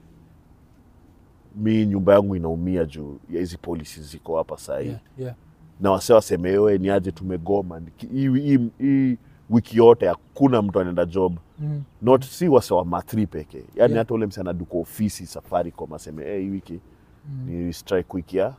mi nyumba yangu inaumia juu ya hizi policies ziko hapa sahii Yeah, yeah. na wase wasemewe ni aje tumegoma Niki- hii- hii hii wiki yote hakuna mtu anaenda job Mm. not si wase wa mathri peke yani Yeah. hata ule mse anaduka ofisi safaricom aseme hey, hii wiki Mm. ni strike wiki ya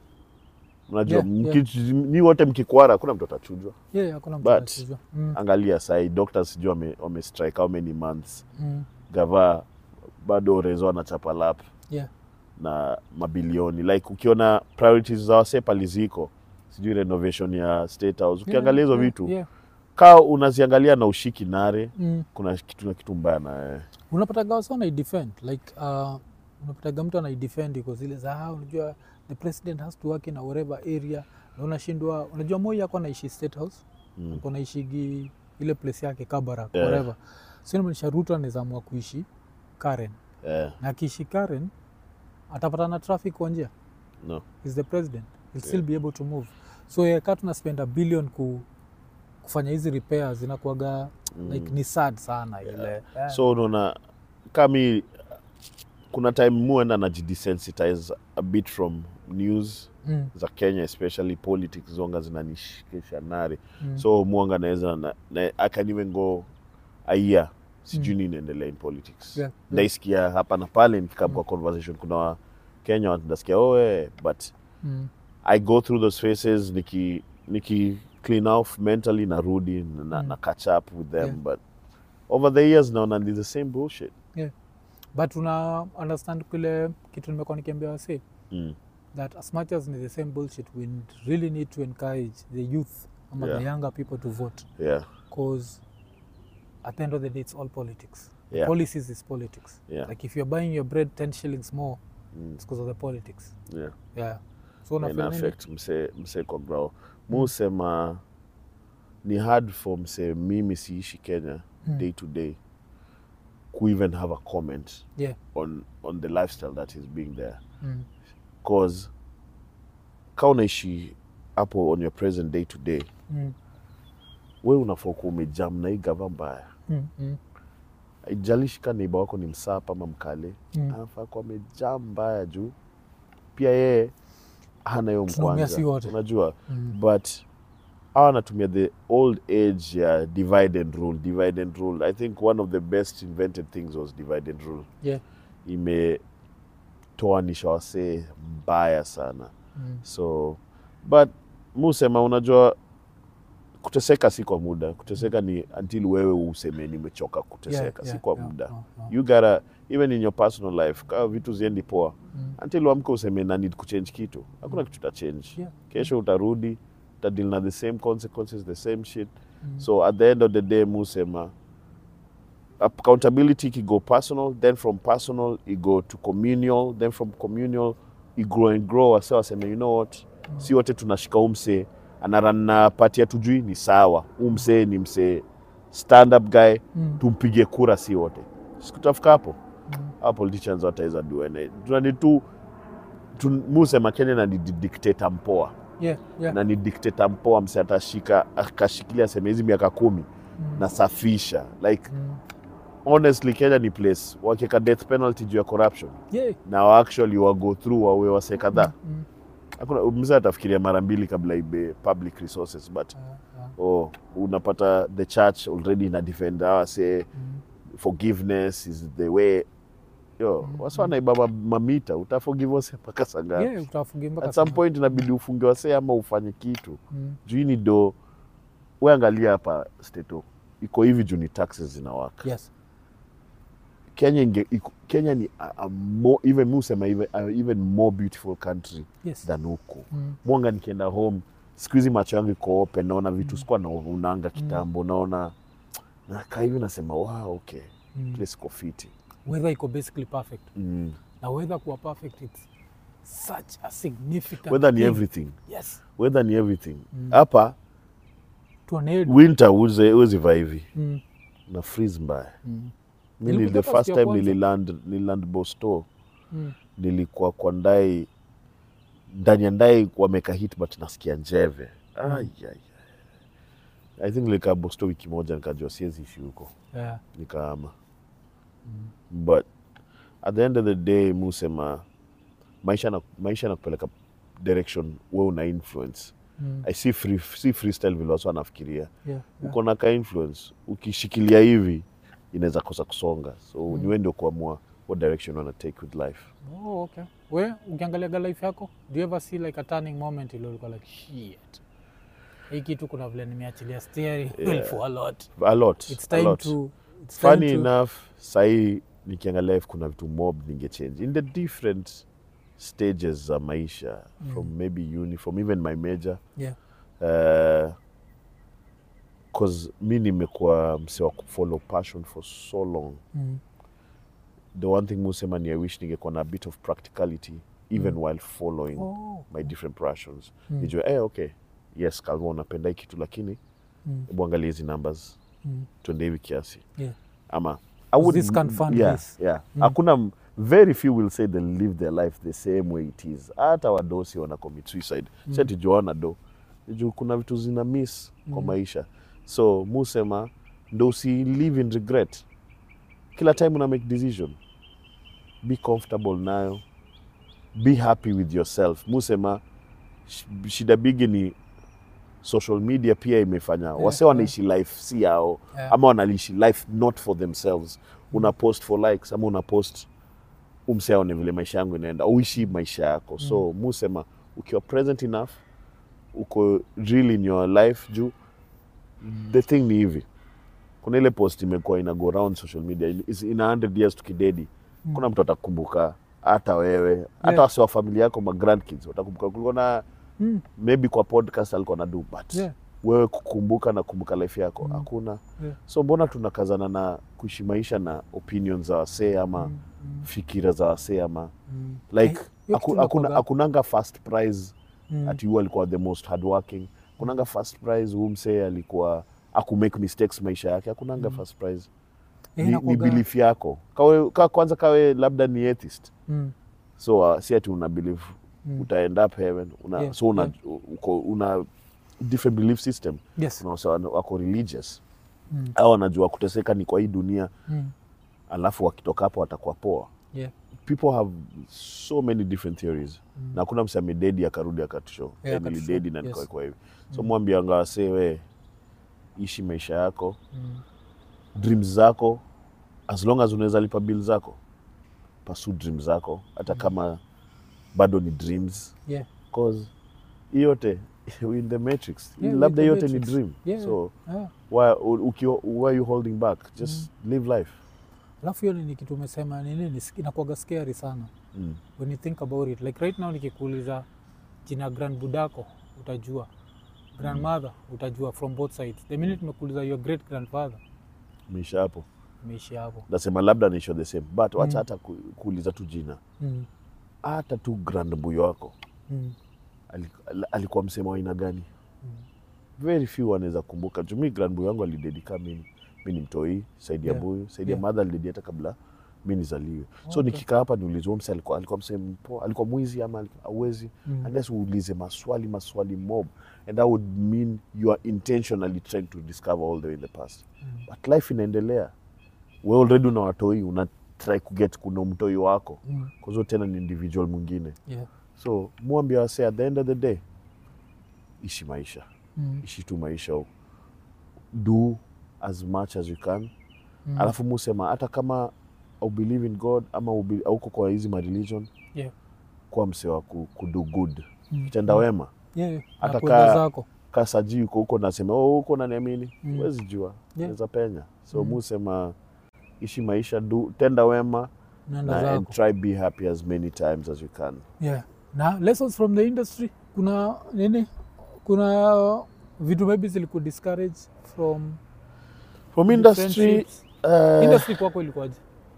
unajua Yeah, yeah. mki- ni wote mkikwara hakuna mtu atachujwa Yeah, hakuna mtu But- anachujwa. Mm. angalia sahii doctors sijui wame, wame strike how many months Mm. gava bado rezo anachapa lap Yeah. na mabilioni like ukiona priorities za wase pali ziko sijui renovation ya state house ukiangalia hizo Yeah, vitu yeah. kaa unaziangalia na ushiki nare Mm. kuna kitu na kitu mbaya na wewe. unapataga wasa wanaidefend like uh, unapataga mtu anaidefend iko zile za "Ah, unajua the president has to work in a whatever area na unashindwa unajua moi yako anaishi state house Mm. ako naishigi ile place yake kabarak Yeah. whatever so inamaanisha ruto anaweza amua kuishi karen Eh, na akiishi karen atapata na traffic kwa njia no. is the president he'll still Yeah. be able to move so yeah, kaa tuna spend a billion ku, kufanya hizi repairs inakuaga Mm. like ni sad sana ile yeah. so unaona kami kuna time muenda najidesensitize a bit from news mm, za kenya especially politics zonga zinanishikisha nare mm, so mwanga naweza na, na, I can even go a year sijui nini inaendelea in politics Yeah, yeah. ndaisikia hapa na pale nikikaa kwa conversation kuna wa kenya nasikia oh, eh, but mm, i go through those phases niki, niki clean off mentally narudi na, Mm. na catch up with them Yeah. but over the years naona ni the same bullshit but una understand kile kitu nimekuwa nikiambia wase mm. that as much as ni the same bullshit we really need to encourage the youth ama Yeah. the younger people to vote yeah because at the end of the day it's all politics yeah policies is politics yeah like if you're buying your bread 10 shillings more mm. it's because of the politics yeah yeah so ina unafeel nini? affect mse, mse kwa grao musema ni hard for mse mimi siishi kenya Mm. day to day ku even have a comment yeah on, on the lifestyle that is being there mm. cause ka unaishi hapo on your present day to day Mm. we unafaa kuwa umejam na hii gava mbaya Mm. Mm. ijalishi ka neiba wako ni msapa ama mkale Mm. anafaa kuwa amejam mbaya juu pia yeye hana hiyo Tunaumia si mkwanja wote. unajua Mm. but hawa anatumia the old age ya divide and rule divide and rule i think one of the best invented things was divide and rule yeah imetoanisha wasee mbaya sana mm. so but musema unajua kuteseka si kwa muda kuteseka ni until wewe useme nimechoka kuteseka si kwa muda yeah, yeah. you gotta even in your personal life kama vitu ziendi poa Mm. until uamke useme na need kuchange kitu hakuna kitu ta change Yeah. kesho utarudi utadeal na the same consequences the same shit Mm. so at the end of the day musema accountability ikigo personal then from personal igo to communal then from communal igrow and grow wase waseme you know what si wote tunashika umse anarana pati ya tujui ni sawa umse ni msee stand up guy Mm. tumpige kura si wote sikutafika hapo Mm. hawa politicians wataweza duene tunani tu tu- musema kenya na ni di- dictator mpoa Yeah, yeah. na ni dictator mpoa mse atashika akashikilia seme hizi miaka kumi Mm. nasafisha like Mm. honestly kenya ni place wakieka death penalty juu ya corruption Yeah. na wa actually wa go through wawe wase kadhaa Mm. hakuna mzee atafikiria mara mbili kabla ibe public resources but Ah, ah. oh, unapata the church already ina defend hawa say Mm. forgiveness is the way yo Mm, wasa wanaiba ma- mamita utaforgive wase mpaka sangapi Yeah, utafungia mpaka at some sana. point inabidi ufunge wase ama ufanye kitu Mm. juu hii ni do we angalia hapa steto iko hivi juu ni taxes zinawaka Yes. kenya inge, iko, kenya ni a, a more, even mi husema even, a, even more beautiful country Yes. than huku Mm. mwanga nikienda home siku hizi macho yangu iko open naona vitu sikuwa naonanga kitambo naona nakaa hivi nasema wow, okay Mm. place iko fiti Weather iko basically perfect. mm. Na weather kuwa perfect it's such a significant weather ni thing. everything Yes. weather ni everything Mm. hapa To an end. winter uze uziva hivi Mm. na freeze mbaya Mm. mi ni Nilikuja the hapa first siku ya time kwanza. nililand nililand bosto Mm. nilikuwa kwa ndai ndani ya ndai wameka hit but nasikia njeve Ai, ai, ai. i think nilikaa bosto wiki moja nikajua siwezi ishi huko Yeah. nikaama but at the end of the day musema maisha na maisha nakupeleka direction we una influence Mm. i see free, see freestyle vile watu wanafikiria Yeah. Yeah. uko na ka influence ukishikilia hivi inaweza kosa kusonga so Mm. ni wewe ndio kuamua what direction you wanna take with life Oh, okay. We ukiangaliaga life yako, do you ever see like a turning moment ile ulikuwa like shit. Hii kitu kuna vile nimeachilia steering wheel Yeah. for a lot. a lot, It's a time lot. to it's time funny to, enough sahii nikiangalia if kuna vitu mob ningechange in the different stages za maisha Mm. from maybe uni from even my major Yeah. uh, cause mi nimekuwa mse wa kufollow passion for so long Mm. the one thing musema ni i wish ningekuwa na a bit of practicality even Mm. while following Oh. my different passions Mm. nijue eh, okay yes kalma unapenda hii kitu lakini Mm. hebu angalia hizi numbers Mm. tuende hivi kiasi Yeah. ama I would- this can fund yeah, this. yeah. Mm. hakuna m- very few will say they live their life the same way it is hata wadosi wana commit suicide Mm. mm. sijuana do juu kuna vitu zina miss kwa Mm. maisha so musema ndo usi live in regret kila time una make decision be comfortable nayo be happy with yourself musema sh- shida bigi ni social media pia imefanya Yeah, wase wanaishi life si yao Yeah. ama wanaishi life not for themselves una post for likes ama una post umse aone vile maisha yangu inaenda uishi maisha yako so musema ukiwa present enough uko real in your life juu the thing ni hivi kuna ile post imekuwa ina go around social media in- is- ina 100 years tukidedi Mm. kuna mtu atakumbuka hata wewe hata Yeah. wasi wa familia yako ma grandkids watakumbuka kulikuwa na Mm. maybe kwa podcast alikuwa na do but Yeah. wewe kukumbuka na kumbuka life yako Mm. hakuna Yeah. so mbona tunakazana na kuishi maisha na opinion za wasee ama Mm. Mm. fikira za wasee ama Mm. like Eh, hiyo haku- kitu hakuna inakuwaga- hakunanga first prize Mm. ati huyu alikuwa the most hardworking kunanga first prize huu msee alikuwa aku make mistakes maisha yake hakunanga Mm. first prize Eh, ni, ni inakuwaga- belief yako kawe, ka, kwanza kawe labda ni atheist Mm. so uh, si ati una believe Mm. uta end up heaven una, Yeah, so una, yeah. uko, una different belief system Yes. kuna wase wana- wako religious Mm. au wanajua kuteseka ni kwa hii dunia Mm. alafu wakitoka hapo watakuwa poa Yeah. people have so many different theories Mm. na hakuna mse amededi akarudi akatusho Yeah, yeah, akatushow. nilidedi na Yes. nikawekwa hivi so Mm. mwambianga wasee we ishi maisha yako Mm. dreams zako as long as unaweza lipa bill zako pursue dreams zako hata kama bado ni dreams Yeah. cause hii yote we in the matrix Yeah, we labda in the yote ni matrix. dream Yeah. so yeah. why, ukiwa, why are you holding back just live life alafu hiyo ni kitu umesema nini ni- inakuwaga scary sana mm. when you think about it like right now nikikuuliza jina grand budako utajua grandmother utajua from both sides the minute nimekuuliza your great grandfather misha hapo umeishi hapo nasema labda nisho the same but wacha Mm. hata ku, kuuliza tu jina mm. hata tu grand mbuyo wako mm. ali- al- alikuwa msema wa aina gani Mm. very few wanaweza kumbuka jumi grand mbuyo wangu alidedika mimi mi ni mtoi saidi ya Yeah. buyu saidi Yeah. ya madha alidedi hata kabla mi nizaliwe so Okay. nikikaa hapa niulizwa mse alikuwa, alikuwa msema mpoa alikuwa mwizi ama alikuwa- hauwezi Mm. unless uulize maswali maswali mob and that would mean you are intentionally trying to discover all the way in the past Mm. but life inaendelea we already una watoi una try kuget kuna mtoi wako Mm. kwazo tena ni individual mwingine Yeah. so mwambia wase at the end of the day ishi maisha Mm. ishi tu maisha do as much as you can Mm. alafu musema hata kama au believe in god ama ubi- auko kwa hizi mareligion Yeah. kuwa mse wa ku, kudo good Mm. kitenda wema Yeah, yeah. Hata Na kwenda kaa- zako kasaji uko huko nasema oh, huko naniamini Mm. huwezi jua Yeah. naweza penya so Mm. musema ishi maisha do, tenda wema naenda na, and zako try be happy as many times as you can yeah. na lessons from the industry kuna nini kuna vitu maybe ziliku discourage from from the industry friendships? uh, industry kwako ilikuwaje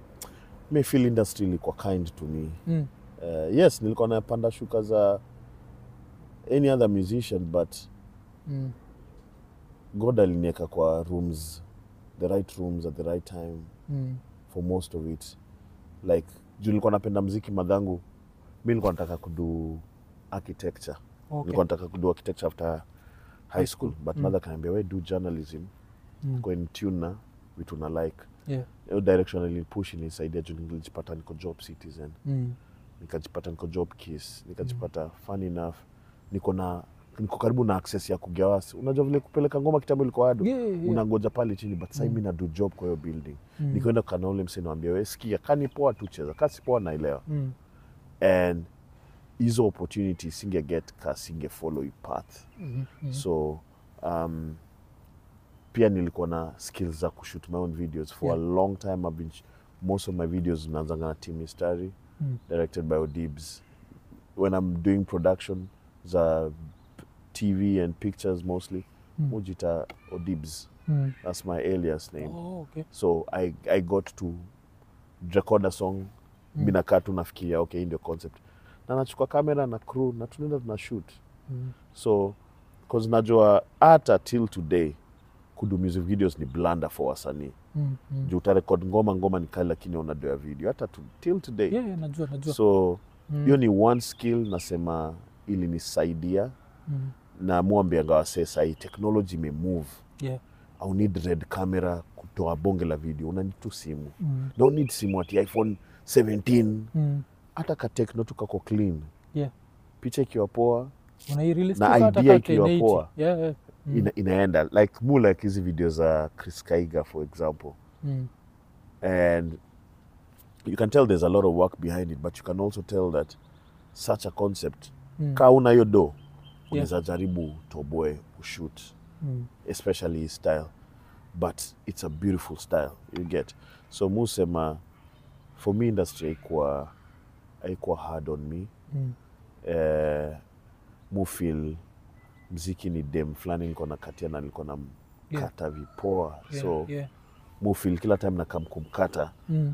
me feel industry ilikuwa kind to me mm. uh, yes nilikuwa napanda shuka za any other musician but mm. god alinieka kwa rooms the right rooms at the right time mm. for most of it like juu nilikuwa napenda mziki madhangu mi nilikuwa nataka kudu architecture okay. nilikuwa nataka kudu architecture after high school but Mm. mother kaniambia we do journalism mm. kwa in tune na vitu na like yeah. hiyo direction alinipush inisaidia juu nilijipata niko job citizen mm. nikajipata niko job kiss nikajipata fun enough niko na niko karibu na access ya kugawasi unajua vile kupeleka ngoma kitambo ilikuwa ado yeah, yeah. unangoja pale chini but sai Mm. mi nadu job kwa hiyo building mm. nikaenda kukana ule msee nawambia we sikia kani poa tu cheza kasi poa naelewa mm. and hizo opportunity singe get ka singe follow your path mm. mm. so um, pia nilikuwa na skills za kushoot my own videos for Yeah. a long time I've been, sh- most of my videos naanzanga na team mistari Mm. directed by odibs when i'm doing production za tv and pictures mostly Mm. mujita odibs mm. that's my alias name oh, okay. so I, i got to record a song Mm. mi nakaa tu nafikiria okay hii ndio concept na nachukua kamera na crew na tunaenda tuna shoot mm. so cause najua hata till today kudu music videos ni blanda for wasanii mm. mm. juu utarekod ngoma ngoma ni kali lakini unadoa video hata tu, till today yeah, yeah, najua najua so mm. hiyo ni one skill nasema ilinisaidia mm. na mwambianga wasee sahii technology imemove yeah. au need red camera kutoa bonge la video unani tu simu mm. don't need simu ati iphone 17 mm. hata katekno tu kako clean yeah. picha ikiwa poa Unairelease Na tu hata idea ka ikiwa 1080. poa. yeah, yeah. Mm. ina, inaenda like mu like hizi video za chris kaiga for example mm. and you can tell there's a lot of work behind it but you can also tell that such a concept Mm. ka una hiyo do unaweza jaribu toboe ushoot Mm. especially his style but it's a beautiful style you get so musema for me industry haikuwa haikuwa hard on me Mm. eh, mufil mziki ni dem fulani niko na katia na nilikuwa na Yeah. mkata vipoa Yeah, so yeah. mufil kila time nakam kumkata Mm.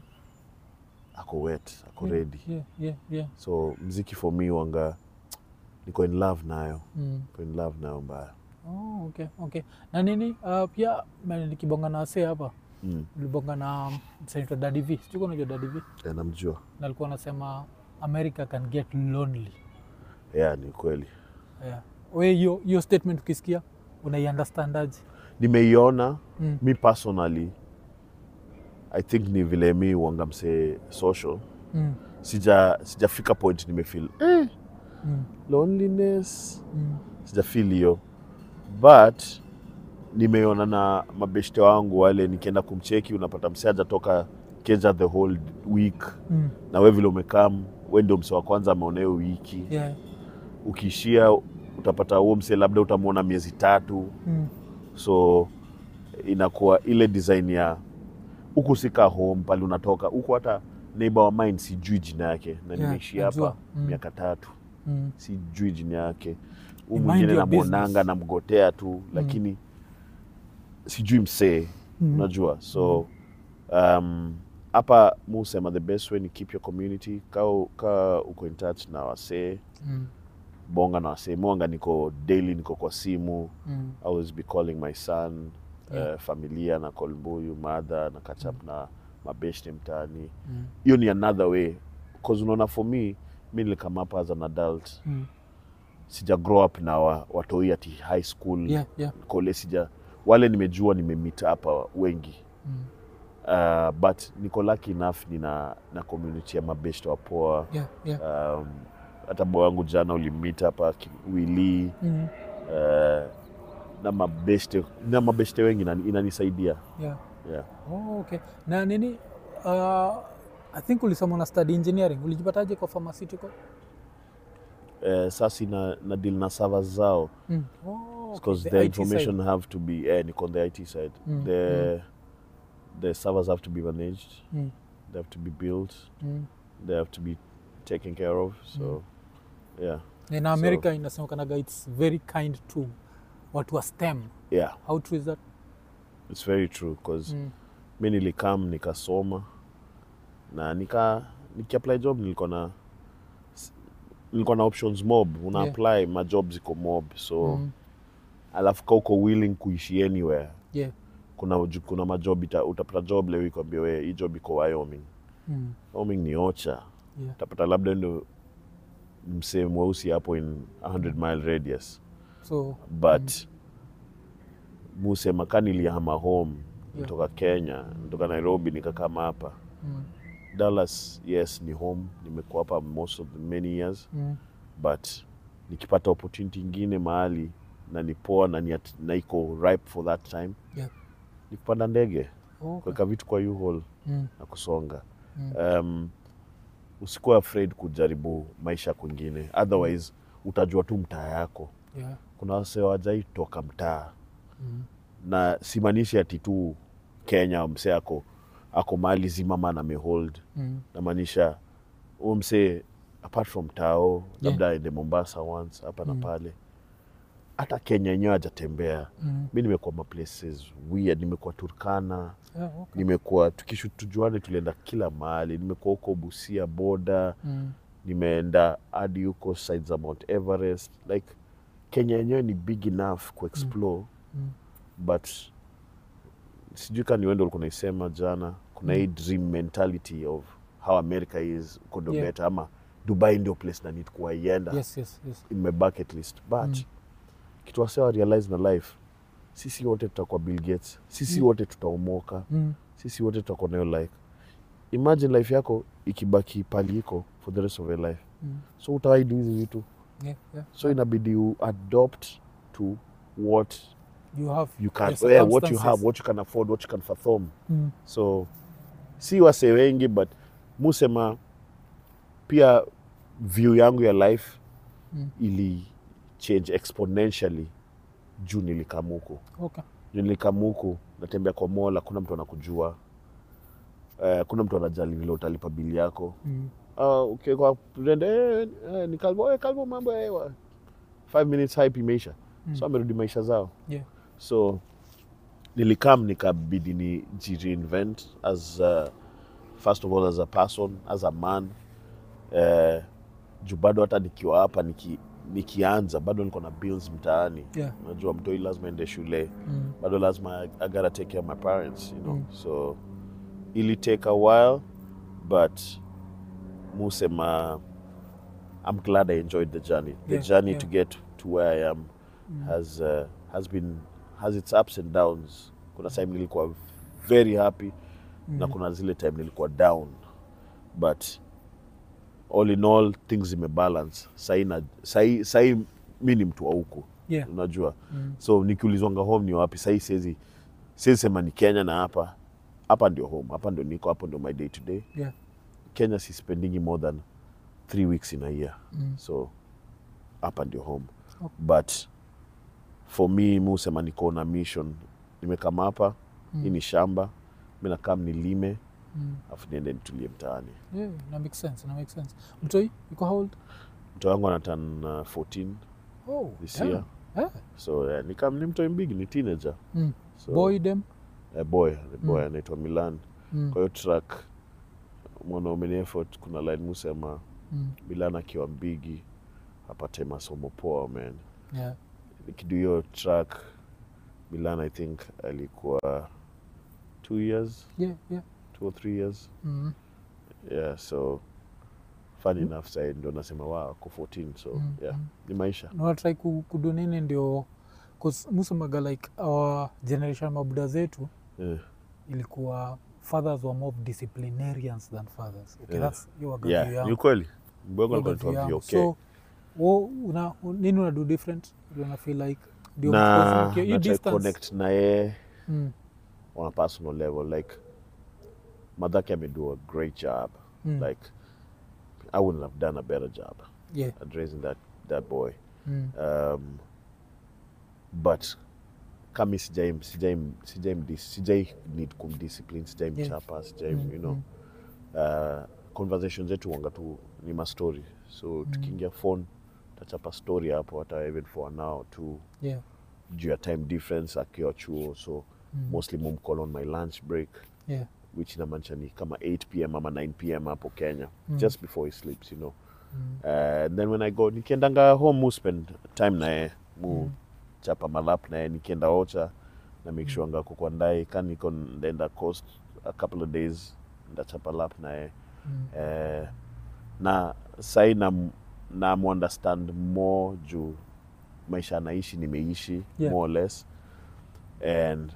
ako wet ako Yeah, ready yeah, yeah, yeah. so mziki for me wanga niko in love nayo Mm. niko in love nayo mbaya Oh, okay, okay. na nini uh, pia ma- nikibonga na wasee hapa mm. ulibonga na msanaitwa dadiv sijuka unajua dadiv yeah, namjua na alikuwa anasema america can get lonely yeah, ni kweli yeah. we hiyo hiyo statement ukisikia unaiunderstandaje nimeiona mm. mi personally i think ni vile mi wanga msee social mm. sija sijafika point nimefeel eh, mm. loneliness mm. sijafeel hiyo but nimeona na mabeshte wangu wale nikienda kumcheki unapata msee hajatoka keja the whole week mm. na we vile umekam we ndio msee wa kwanza ameona hiyo wiki yeah. ukiishia utapata huo msee labda utamwona miezi tatu Mm. so inakuwa ile design ya huku sika home pale unatoka huku hata neighbor wa mine sijui jina yake na Yeah, nimeishi najua. hapa Mm. miaka tatu Mm. sijui jina yake huu Mind mwingine your namwonanga business. namgotea tu lakini sijui msee Mm. unajua so um, hapa mu sema the best way ni keep your community ka, ka uko in touch na wasee Mm. bonga na wasee mwanga niko daily niko kwa simu Mm. I always be calling my son Yeah. uh, familia na call mbuyu mother na catch up na mabeshte mtaani Mm. hiyo ni another way cause unaona for me mi nilikama hapa as an adult Mm. sija grow up na wa, watoi ati high school Yeah, yeah. kole sija wale nimejua nimemit hapa wengi Mm. uh, but niko lucky enough nina na community ya mabeshte wapoa Yeah, yeah. um, hata boy wangu jana ulimit hapa ki- wili Mm. uh, na mabeshte na mabeshte wengi inani- inanisaidia Yeah. yeah. Oh, okay. Na nini uh, I think ulisoma na study engineering. Ulijipataje kwa pharmaceutical? uh, sasa na, na deal na servers zao Mm. Oh, okay. because The the, IT side. information have to be eh, niko on the IT side Mm, the the servers have to be managed Mm. they have to be built Mm. they have to be taken care of so yeah Na in America inasemekanaga it's very kind to watu wa STEM. yeah How true is that? it's very true because Mm. mi nilikam nikasoma na nika nikiapply job nilikuwa na nilikuwa na options mob una Yeah. apply majob ziko mob so Mm. alafu ka uko willing kuishi anywhere Yeah. kuna uju- kuna majob ita, utapata job leo ikwambia we hii job iko Wyoming Mm. Wyoming ni ocha Yeah. utapata labda ndo msee mweusi hapo in 100 mile radius So but musema ka nilihama home Yeah. nitoka Kenya nitoka Nairobi nikakama hapa mm. Dallas yes ni home nimekuwa hapa most of the many years Mm. but nikipata opportunity ingine mahali na ni poa na, ni at, na iko ripe for that time Yeah. ni kupanda ndege Okay. kuweka vitu kwa U-Haul Mm. na kusonga Mm. um, usikuwa afraid kujaribu maisha kwingine otherwise utajua tu mtaa yako Yeah. kuna wase wajai toka mtaa Mm. na simaanishi ati tu kenya msee ako ako mahali zimama na mehold Mm. namaanisha huo msee apart from tao Yeah. labda aende mombasa once hapa na Mm. pale hata kenya yenyewe hajatembea Mm. mi nimekuwa maplaces weird nimekuwa turkana Yeah, okay. nimekuwa tukishu tujuane tulienda kila mahali nimekuwa huko busia boda Mm. nimeenda hadi huko side za mount everest like kenya yenyewe ni big enough kuexplore Mm. but sijui ka niwendo ulikuwa naisema jana kuna Mm. hii dream mentality of how america is uko ndo Yeah. better ama dubai ndio place na need kuwaienda Yes, yes, yes. in my bucket list but Mm. kitu wasewa realize na life sisi wote tutakuwa bill gates sisi Mm. wote tutaomoka Mm. sisi wote tutakuwa nayo like imagine life yako ikibaki pali iko for the rest of your life Mm. so utawaidu hizi vitu Yeah, yeah. so inabidi you adopt to what You have you can your yeah, what you circumstances. have what you can afford what you can fathom Mm. so si wase wengi but musema pia view yangu ya life Mm. ili change exponentially juu nilikamuku Okay. juu nilikamuku natembea kwa mola kuna mtu anakujua uh, kuna mtu anajali vile utalipa bili yako Mm. uh, okay, kwa rende eh, eh, ni kalbo eh, kalbo mambo ya hewa five minutes hype imeisha Mm. so amerudi maisha zao Yeah. so nilikam nikabidi ni jireinvent as uh, first of all as a person as a man uh, juu bado hata nikiwa hapa niki, nikianza bado niko na bills mtaani Yeah. unajua mtoi lazima ende shule Mm. bado lazima I, I gotta take care of my parents you know Mm. so ili take a while but musema i'm glad i enjoyed the journey the Yeah, journey yeah. to get to where i am Mm. has uh, has been has its ups and downs kuna time nilikuwa very happy na Mm. kuna zile time nilikuwa down but all in all things zimebalance sahi na- sahi sahi mi ni mtu wa huku Yeah. unajua Mm. so nikiulizwanga home ni wapi sahii siwezi siwezi sema ni kenya na hapa hapa ndio home hapa ndio niko hapo ndio my day to day Yeah. kenya si spendingi more than three weeks in a year Mm. so hapa ndio home Okay. but for me mi husema niko na mission nimekama hapa Mm. hii ni shamba mi nakam nilime Mm. afu niende nitulie mtaani Yeah, na make sense, na make sense. Mtoi, yuko how old? mto wangu anatan uh, 14 Oh, this damn. year Eh, so yeah, nikam ni mtoi mbigi ni teenager Mm. so, boy dem. eh, boy ni boy Mm. anaitwa milan Mm. kwa hiyo track mwanaume ni effort kuna line musema Mm. milan akiwa mbigi apate masomo poa man Yeah. nikidu hiyo track milan i think alikuwa two years Yeah, yeah. two or three years Mm. yeah so fun enough sai ndo nasema wa ako 14 so Mm. yeah Mm. ni maisha natrai kudu nini ndio 'cause musemaga like our generation mabuda zetu yeah. ilikuwa fathers were more of disciplinarians than fathers okay, Yeah. that's hiyo waga yeah view ni yangu. ukweli mbwengo Hiyo alikuwa waga view anaitwa yangu. VOK so wo una, nini unadu different Ndio una feel like ndio na because uki- hii na try distance- connect na yeye Mm, on a personal level like madhake amedo a great job mm, like i wouldn't have done a better job yeah, at raising that that boy mm, um, but kami sijai sijai sijai mdis- sijai need kumdiscipline sijai Yeah. mchapa sijai mm, you know mm, uh, conversation zetu wanga tu ni mastori so tukiingia phone tachapa story hapo hata even for an hour tu yeah, juu ya time difference akiwa chuo so mm, mostly mumcall on my lunch break yeah, which inamaanisha ni kama 8 pm ama 9 pm hapo kenya Mm. just before he sleeps you know mm, uh, and then when i go nikiendanga home mu spend time naye mu Mm. chapa malap naye nikienda ocha na make sure nga kwa ndai ka niko ndaenda coast a couple of days ndachapa lap naye mm, eh, na sai na, na understand more juu maisha anaishi nimeishi Yeah. more or less and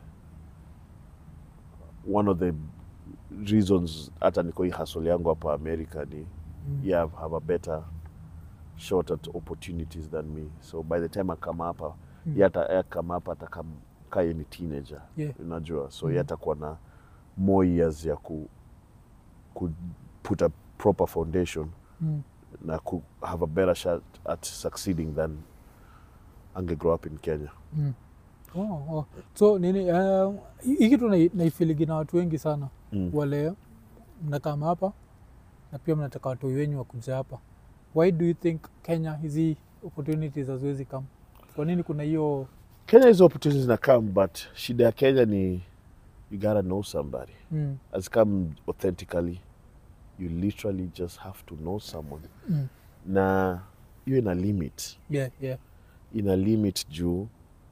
one of the reasons hata niko hii hasol yangu hapa america ni mm, yeah, have a better shot at opportunities than me so by the time akama hapa Mm. mm. yata kama hapa atakaye ni teenager Yeah. unajua so Mm. mm. yatakuwa na more years ya ku, ku put a proper foundation mm. na ku have a better shot at succeeding than ange grow up in kenya Mm. Oh, oh. so nini uh, hii kitu nai- naifiligi na watu wengi sana mm. wale mnakama hapa na pia mnataka watoi wenyu wakuja hapa why do you think kenya hizi opportunities haziwezi kam kwa nini kuna hiyo kenya hizo opportunities na come but shida ya kenya ni you gotta know somebody mm, has come authentically you literally just have to know someone mm. na hiyo ina limit yeah, yeah. ina limit juu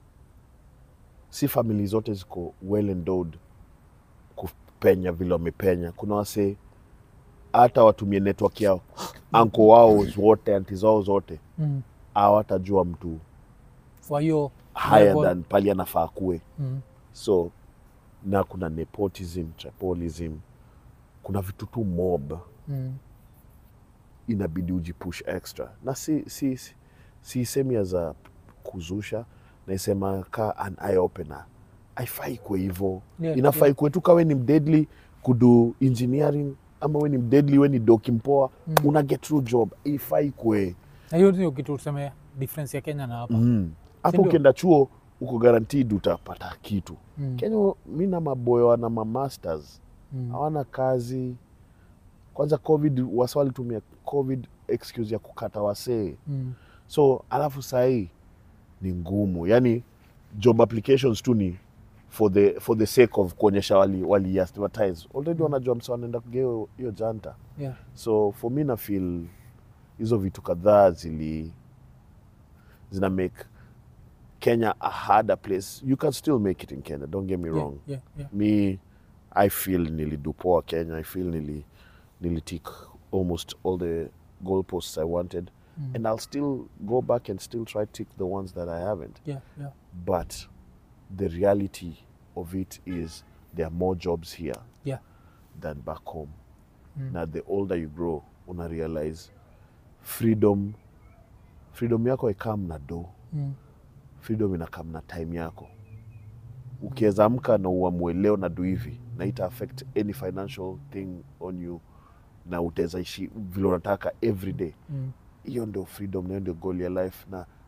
si famili zote ziko well endowed kupenya vile wamepenya kuna wase hata watumie network yao anko wao wote anti zao zote Mm. hawatajua mtu kwa hiyo higher Level. than pali anafaa kuwe mm, so na kuna nepotism trapolism kuna vitu tu mob mm, inabidi ujipush extra na si si si, si semi as a kuzusha naisema ka an eye opener aifai kwe hivo Yeah, inafai yeah. kwe tu kawe ni mdeadly kudu engineering ama we ni mdeadly we ni doki mpoa Mm. una get through job ifai kwe na hiyo ndio kitu tuseme difference ya kenya na hapa Mm. hapo Sindio? ukienda chuo uko guaranteed utapata kitu Mm, kenya mi na maboyo wana mamasters mm, hawana kazi kwanza covid wasa walitumia covid excuse ya kukata wasee mm, so alafu sahii ni ngumu yani job applications tu ni for the, for the sake of kuonyesha wali, wali advertise already wanajua msa wanaenda kugia hiyo- hiyo janta yeah. so for me na feel hizo vitu kadhaa zili zina make kenya a harder place you can still make it in kenya don't get me Yeah, wrong yeah, yeah. me i feel nilidu poa kenya i feel nili nilitik almost all the goalposts i wanted Mm. and i'll still go back and still try to tick the ones that i haven't Yeah, yeah. but the reality of it is there are more jobs here Yeah. than back home Mm. na the older you grow una realize freedom freedom yako ikam na do Mm. freedom inakam na time yako ukiweza amka na uamue leo na do hivi na ita affect any financial thing on you na utaweza ishi vile unataka every day Mm. hiyo ndio freedom na hiyo ndio goal ya life na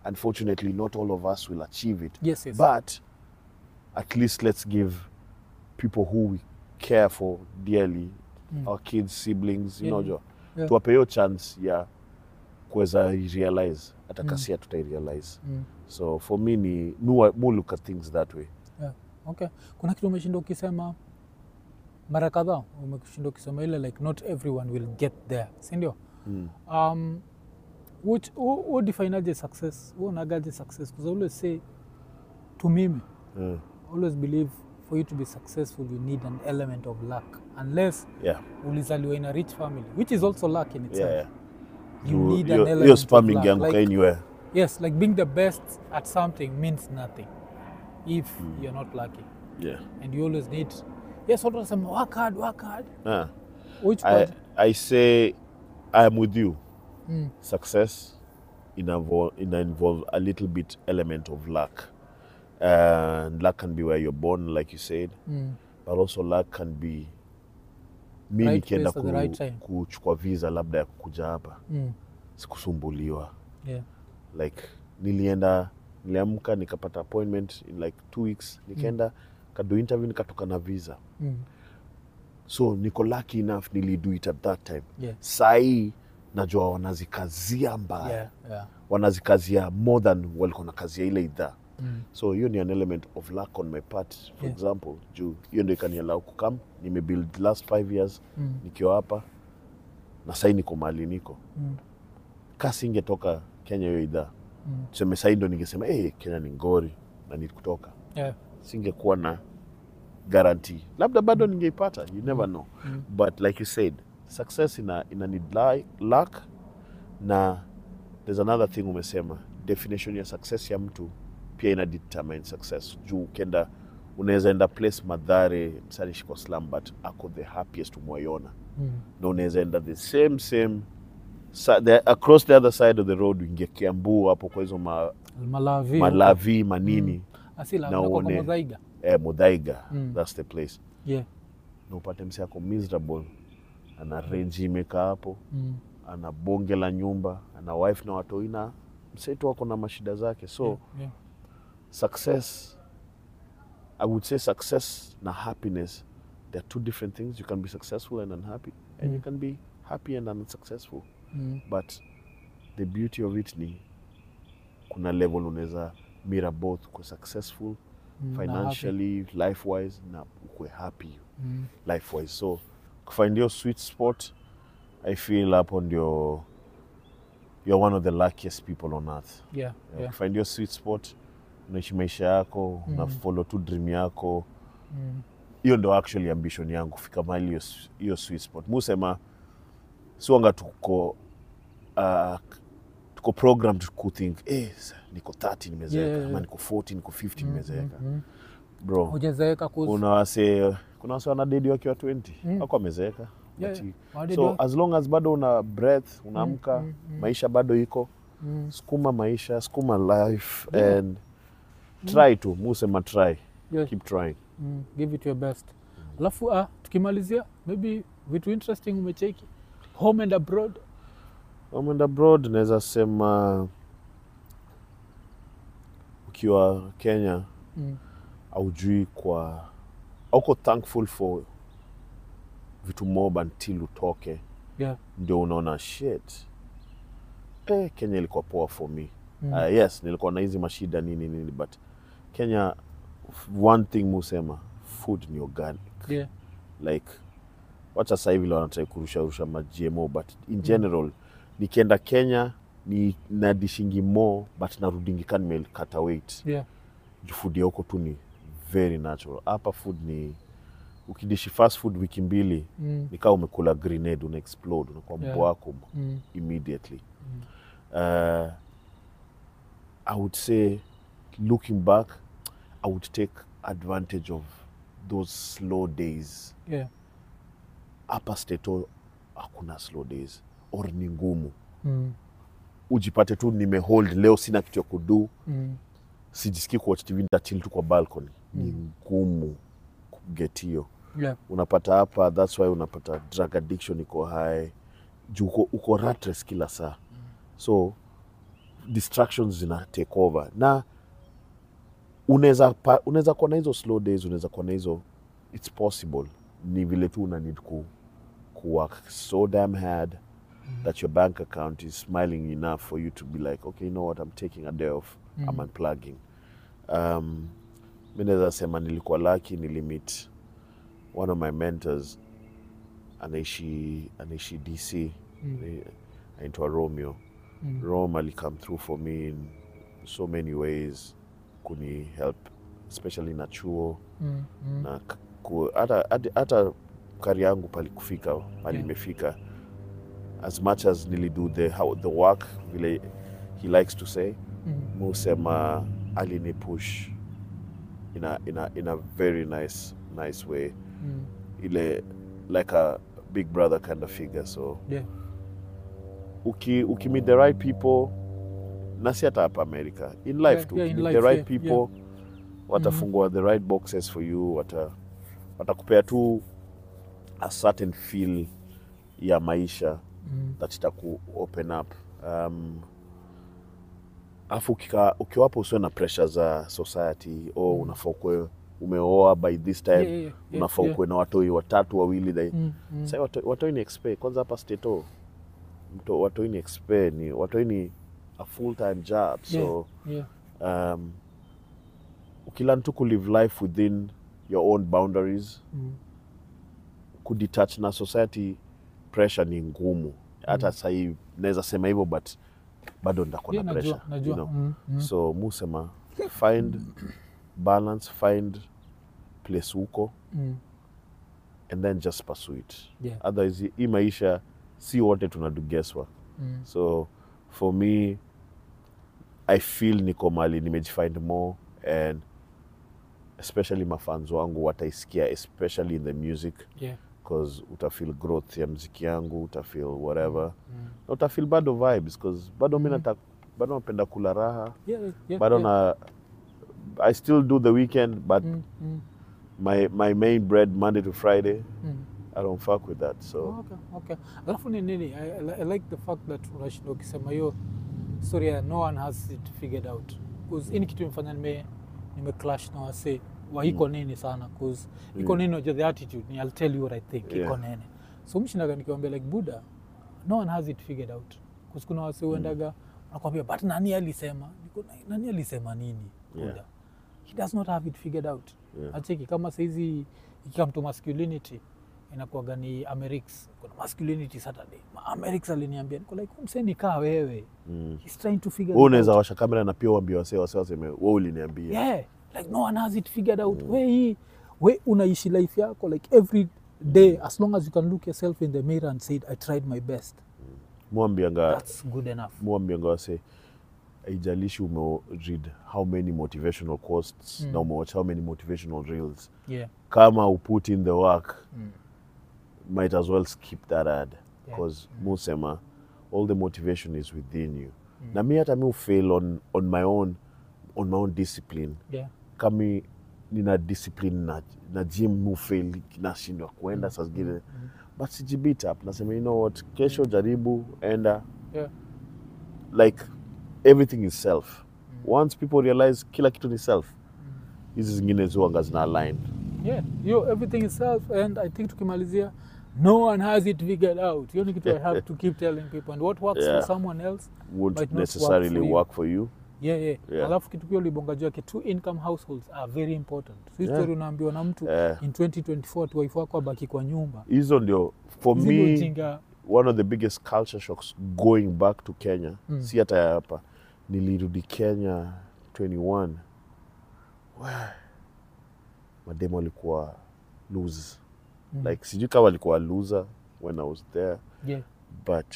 unfortunately not all of us will achieve it yes yes but at least let's give people who we care for dearly Mm. our kids siblings you Yeah, know jo yeah. tuwape hiyo chance ya kuweza realize hata Mm. kasia tutairealize mm. so for me ni mu, mu look at things that way yeah. okay kuna kitu umeshinda ukisema mara kadhaa umeshinda ukisema ile like not everyone will get there sindio mm. um, which who definaje success who unagaje success because I always say to mimi Mm. always believe for you to be successful you need an element of luck unless yeah ulizaliwa in a rich family which is also luck in itself yeah, yeah. you You- need an hiyo- element hiyo of spamming luck. yangu Like, anywhere yes like being the best at something means nothing if you're not lucky yeah and you always need yes watu wanasema work hard work hard Ah. which I, part I say I am with you mm. success involve, ina involve a little bit element of luck and luck can be where you're born like you said Mm. but also luck can be mi Right nikienda place at the right time. kuchukua visa labda ya kukuja hapa Mm. sikusumbuliwa yeah like nilienda niliamka nikapata appointment in like two weeks nikaenda kado interview nikatoka na visa mm. so niko lucky enough nilido it at that time yeah sahii najua wanazikazia mbaya yeah yeah wanazikazia more than walikuwa na kazia ile idhaa mm. so hiyo ni an element of luck on my part for Yeah. example juu hiyo ndo ikanialau kukam nimebuild last five years Mm. nikiwa hapa na sahii niko mahali niko Mm. kasi ingetoka kenya hiyo idhaa Mm. tuseme sahii ndo ningesema hey, kenya ni ngori na ni kutoka yeah singekuwa na guarantee labda bado ningeipata you never know Mm. but like you said success ina, ina need li- luck na there's another thing umesema definition ya success ya mtu pia ina determine success juu ukenda unaweza enda place madhare msanishi kwa slam but ako the happiest umwaiona mm. na unaweza enda the same same sa, the, across the other side of the road uingie kiambu hapo kwa hizo ma, malavi malavi manini asila na unakuwa uone- kama dhaiga eh, mudhaiga Mm. that's the place yeah na upate msi ako miserable ana renji imekaa hapo mm. ana bonge la nyumba ana wife na watoi na msetu wako na mashida zake so yeah, yeah. success i would say success na happiness there are two different things you can be successful and unhappy and Mm. you can be happy and unsuccessful Mm. but the beauty of it ni kuna level unaweza mira both kwa successful Mm, na happy. financially life wise na ukwe happy Mm. life wise so kufind your sweet spot i feel hapo ndio you're one of the luckiest people on earth yeah yeah. yeah find your sweet spot unaishi maisha yako Mm. una follow tu dream yako mm. hiyo ndo actually ambition yangu kufika mahali hiyo s- hiyo sweet spot musema siwanga tuko uh, tuko program kuthink eh, sa- niko 30 nimezeeka Yeah, yeah, ama yeah. niko 40 niko 50 Mm, nimezeeka mm, mm. bro hujazeeka kuzi kuna wase kuna wase wanadedi wakiwa 20 Mm. wako wamezeeka Yeah, But yeah. you- Wadedi so wa- as long as bado una breath unaamka mm, mm. maisha bado iko mm. sukuma maisha sukuma life Yeah. and try tu musema try yeah. keep trying mm. give it your best alafu uh, tukimalizia maybe vitu interesting umecheki home and abroad Home and abroad naweza sema ukiwa kenya mm. aujui kwa auko thankful for vitu mob until utoke yeah ndio unaona shit eh, kenya ilikuwa poa for me mm. uh, yes nilikuwa na hizi mashida nini nini but kenya one thing musema food ni organic yeah like wacha sasa hivi wanatrai kurusharusha ma GMO but in general nikienda kenya ni nadishingi more but narudingi ka nimekata weight yeah Juu food ya huko tu ni very natural hapa food ni ukidishi fast food wiki mbili mm. ni kaa umekula grenade una explode unakuwa Yeah. mbwako Mm. immediately Mm. uh, i would say looking back i would take advantage of those slow days yeah hapa steto hakuna slow days or ni ngumu mm. ujipate tu nimehold leo sina kitu ya kudu Mm. sijisikii kuwatch tv nitachili tu kwa balcony ni ngumu kuget hiyo yeah unapata hapa thats why unapata drug addiction iko high juu uko, uko rat race kila saa so distractions zina take over na unaweza pa- unaweza kuwa na hizo slow days unaweza kuwa na hizo it's possible ni vile tu una need ku, ku work so damn hard that your bank account is smiling enough for you to be like okay you know what i'm taking a day off i'm unplugging um, mi naweza sema nilikuwa lucky nilimit one of my mentors anaishi anaishi dc mm. anaitwa romeo Mm. rome alicome through for me in so many ways kuni help especially na chuo Mm, mm. na k- ku- hata hata- hata kari yangu pali kufika pali Yeah. imefika as much as nilido the, how, the work vile he likes to say Mm. musema alini push in a, in a, in a very nice nice way Mm. ile like a big brother kind of figure so Yeah. uki, uki meet the right people na si hata hapa america in life Yeah, tu yeah, uki in meet life, the right yeah, people watafungua the right boxes for you wata watakupea tu a certain feel ya maisha Mm. that itaku open up um, afu ukika- ukiwapo usiwe na pressure za society o Mm. unafaa ukuwe umeoa by this time Yeah, yeah, yeah, unafaa yeah. ukuwe na watoi watatu wawili they, Mm, mm. Sasa watoi, watoi ni expe kwanza hapa stato mto watoi ni expe ni watoi ni a full time job so Yeah. um, ukilearn tu kulive life within your own boundaries Mm. kudetach na society pressure ni ngumu hata Mm. sahii naweza sema hivyo but bado nitakuwa Yeah, na najua, pressure najua. you know? Mm, mm. so musema find balance find place huko Mm. and then just pursue it Yeah. otherwise hii maisha si wote tunadu guesswork Mm. so for me i feel niko mali nimejifind more and especially mafans wangu wataisikia especially in the music Yeah. because utafeel growth ya mziki yangu utafeel whatever Mm. na utafeel bado vibes because bado mi Mm. nata bado napenda kula raha Yeah, yeah, bado yeah. na i still do the weekend but Mm, mm, my, my main bread monday to friday mm. i don't fuck with that so Oh, okay, okay. Alafu ni nini? I, I, I like the fact that unashinda ukisema hiyo story ya no one has it figured out. Cause hii ni kitu imefanya nime nime clash na wase wa iko nini sana cause iko Mm. nini unajua the attitude ni I'll tell you what I think iko Yeah. nene. So mshindaga nikiwaambia like Buddha no one has it figured out. Cause kuna wase uendaga wanakwambia but nani alisema? Niko na- nani alisema nini? Yeah. Buddha. He does not have it figured out. yeah. acheki kama saizi ikikam to masculinity inakuaga ni amerix kuna masculinity saturday Ma- amerix aliniambia niko like mseni kaa wewe mm. he's trying to figure Wewe it unaweza out. washa kamera na pia uambie wase wase waseme wewe uliniambia yeah like no one has it figured out we hii we unaishi life yako like every day as long as you can look yourself in the mirror and say i tried my best mwambianga that's good enough mwambianga wase haijalishi ume read how many motivational quotes Mm. na umewatch how many motivational reels yeah kama uput in the work mm. might as well skip that ad Yeah. because musema all the motivation is within you Mm. na mi hata mi ufail on, on my own on my own discipline yeah kami nina discipline na, na gym mi ufail nashindwa kuenda saa zingine mm. but sijibit up nasema you know what kesho jaribu enda yeah like everything is self Mm. once people realize kila kitu ni self Mm. hizi zingine zuanga zina align yeah yo everything is self and i think tukimalizia no one has it figured out hiyo ni kitu i have to keep telling people and what works Yeah. for someone else would Might not work necessarily for you. work for you yeah, yeah. Yeah. alafu kitu pia ulibonga juu yake two income households are very important si Yeah. story unaambiwa na mtu Eh, in 2024 tu wife wako abaki kwa nyumba hizo ndio for Hizi ndio me ujinga one of the biggest culture shocks going back to kenya Mm. si hata ya hapa nilirudi kenya 21 Wah, mademo alikuwa lose Mm. like sijui kama alikuwa loser when i was there yeah. but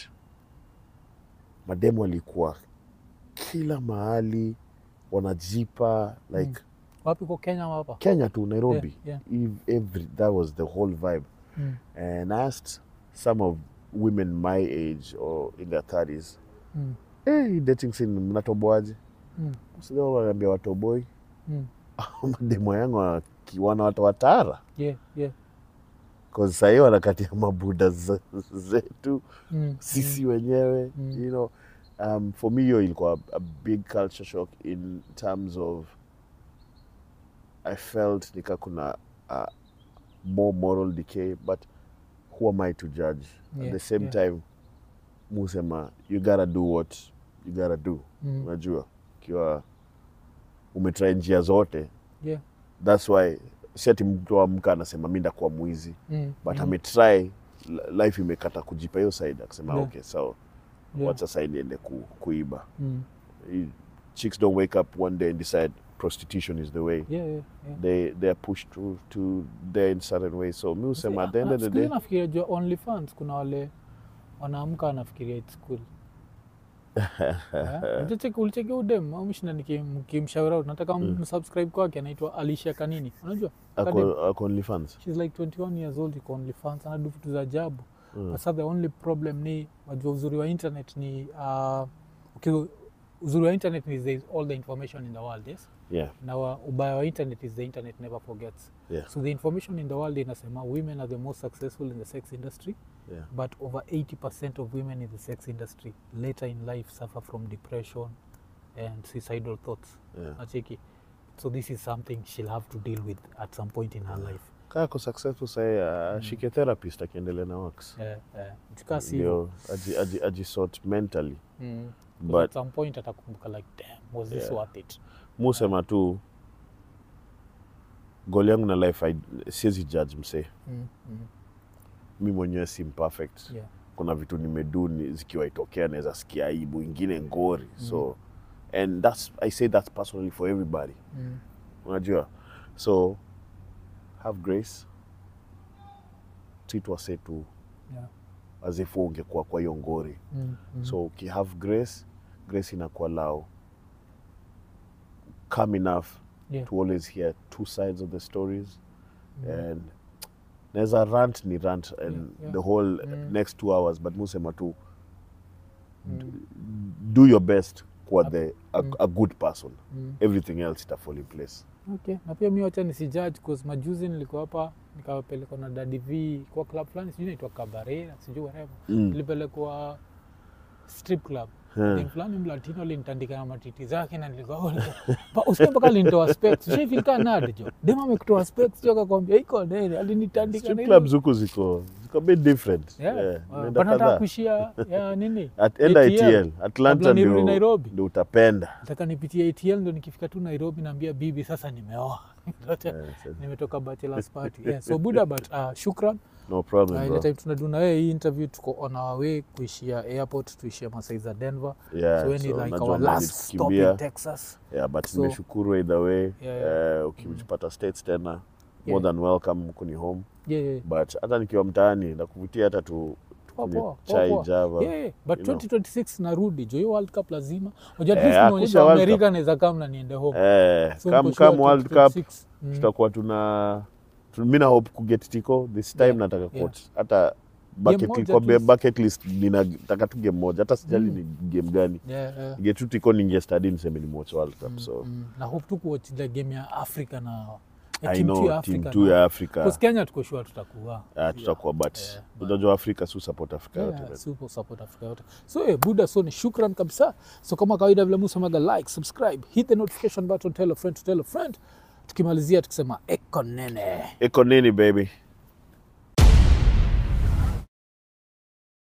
mademo alikuwa kila mahali wanajipa like wapi kwa kenya ama hapa kenya tu nairobi yeah. Ev- every that was the whole vibe mm. and I asked some of women my age or in their 30s Mm. hey, dating scene mnatoboaje Mm. sio wanaambia watoboi Mm. mademo yangu wakiwana watu watara yeah. yeah. cause sahii wanakatia mabuda ze- zetu Mm. sisi wenyewe Mm. you know um, for me hiyo ilikuwa a big culture shock in terms of i felt nika kuna uh, more moral decay but who am i to judge at Yeah, the same yeah. time musema you gotta do what you gotta do Mm. unajua ukiwa umetry njia zote Yeah. thats why si ati mtu amka anasema mi ndakuwa mwizi Mm. but mm. ametry li- life imekata kujipa hiyo side akasema Yeah. okay sawa Yeah. wacha sasa niende ku, kuiba Mm. You- chicks don't wake up one day and decide prostitution is the way Yeah, yeah, yeah. they they are pushed to to there in certain ways so mi husema at the end of the Siku hizi day nafikiria jua OnlyFans kuna wale wanaamka wanafikiria it's cool. Eh? Ulicheki- ulicheki udem au mshinda nikimshauri out nataka msubscribe kwake anaitwa Alicia Kanini unajua Kadem. ako ako OnlyFans she's like 21 years old iko OnlyFans anadu vitu za ajabu Mm. but sasa the only problem ni wajua uzuri wa internet ni uh, okay, uzuri wa internet is there is all the information in the world yes yeah na wa, ubaya wa internet is the internet never forgets yeah so the information in the world inasema women are the most successful in the sex industry yeah but over 80% of women in the sex industry later in life suffer from depression and suicidal thoughts yeah nacheki so this is something she'll have to deal with at some point in her life kaa ako successful sahi ashike therapist akiendelea na works yeah, yeah. It's si hivyo. ndio aji, aji, ajisort mentally Mm. 'Cause But- at some point atakumbuka like damn was this Yeah. worth it musema tu goli yangu na life I- siwezi judge msee mm. Mm. mi mwenyewe si imperfect Yeah. kuna vitu nimedu ni- zikiwa itokea naweza sikia aibu ingine ngori so and that's i say that personally for everybody Mm. unajua so have grace treat wase tu Yeah. as if wewe ungekuwa kwa hiyo ngori Mm. Mm. so ukihave grace grace inakuwa lao come enough Yeah. to always hear two sides of the stories and naweza rant ni rant and Yeah, yeah. the whole Mm. next two hours but musema tu Mm. do your best kuwa the, a, Mm. a good person Mm. everything else itafall in place okay na pia mi wacha nisijudge cause majuzi nilikuwa hapa nikapelekwa na dadi v kwa club fulani sijui naitwa kabarera sijui whatever Mm. nilipelekwa strip club Hmm. Dem fulani mlatino alinitandika na matiti zake na nilikuwa usikia mpaka alinitoa specs ushaifika nad jo dem amekutoa specs jo akakwambia iko nene alinitandika strip na clubs huku ziko ziko a bit different Yeah. Yeah, Uh, nenda but nataka kadhaa. kuishia ya nini At- enda ATL. ATL Atlanta Kabla nirudi ndio Nairobi. ndio utapenda nataka nipitie ATL ndo nikifika tu Nairobi naambia bibi sasa nimeoa Yeah, so- nimetoka bachelors party yeah. so buda but uh, shukran no problem uh, ile bro. time tunadu na wewe hii interview tuko on our way kuishia airport tuishia masai za Denver Yeah, so we ni so like najua our mali last stop tukimbia. in Texas yeah, but So- nimeshukuru either way Yeah, Eh, ukipata states tena Yeah. more than welcome kuni home yeah, yeah. but hata nikiwa mtaani nakuvutia hata tu Poa, tukunywe poa, poa, chai poa. java Yeah, yeah. but you know. 2026 narudi jo hiyo world cup lazima unajua at Eh, least hakuna nimeonyesha World amerika naweza kama na niende home eh, So come, niko sure come world cup 2026, mm, tutakuwa tuna tu- mi na hope kuget tiko this time Yeah, nataka yeah. kuwatch hata bucket, moja kwa at be- least. bucket list ninataka tu game moja hata sijali Mm. ni game gani yeah, yeah. get tu tiko ninge study niseme ni watch world cup so Mm, na hope tu kuwatch ile game ya africa na ya i team two know ya team Africa 2 na- ya africa Because kenya tuko sure tutakuwa ah, tutakuwa but Yeah, but- unajua africa su support africa yote Yeah, man. super support Africa yote so eh, buda so ni shukran kabisa so kama kawaida vile musemaga like subscribe hit the notification button tell a friend to tell a friend tukimalizia tukisema eko nene iko nini baby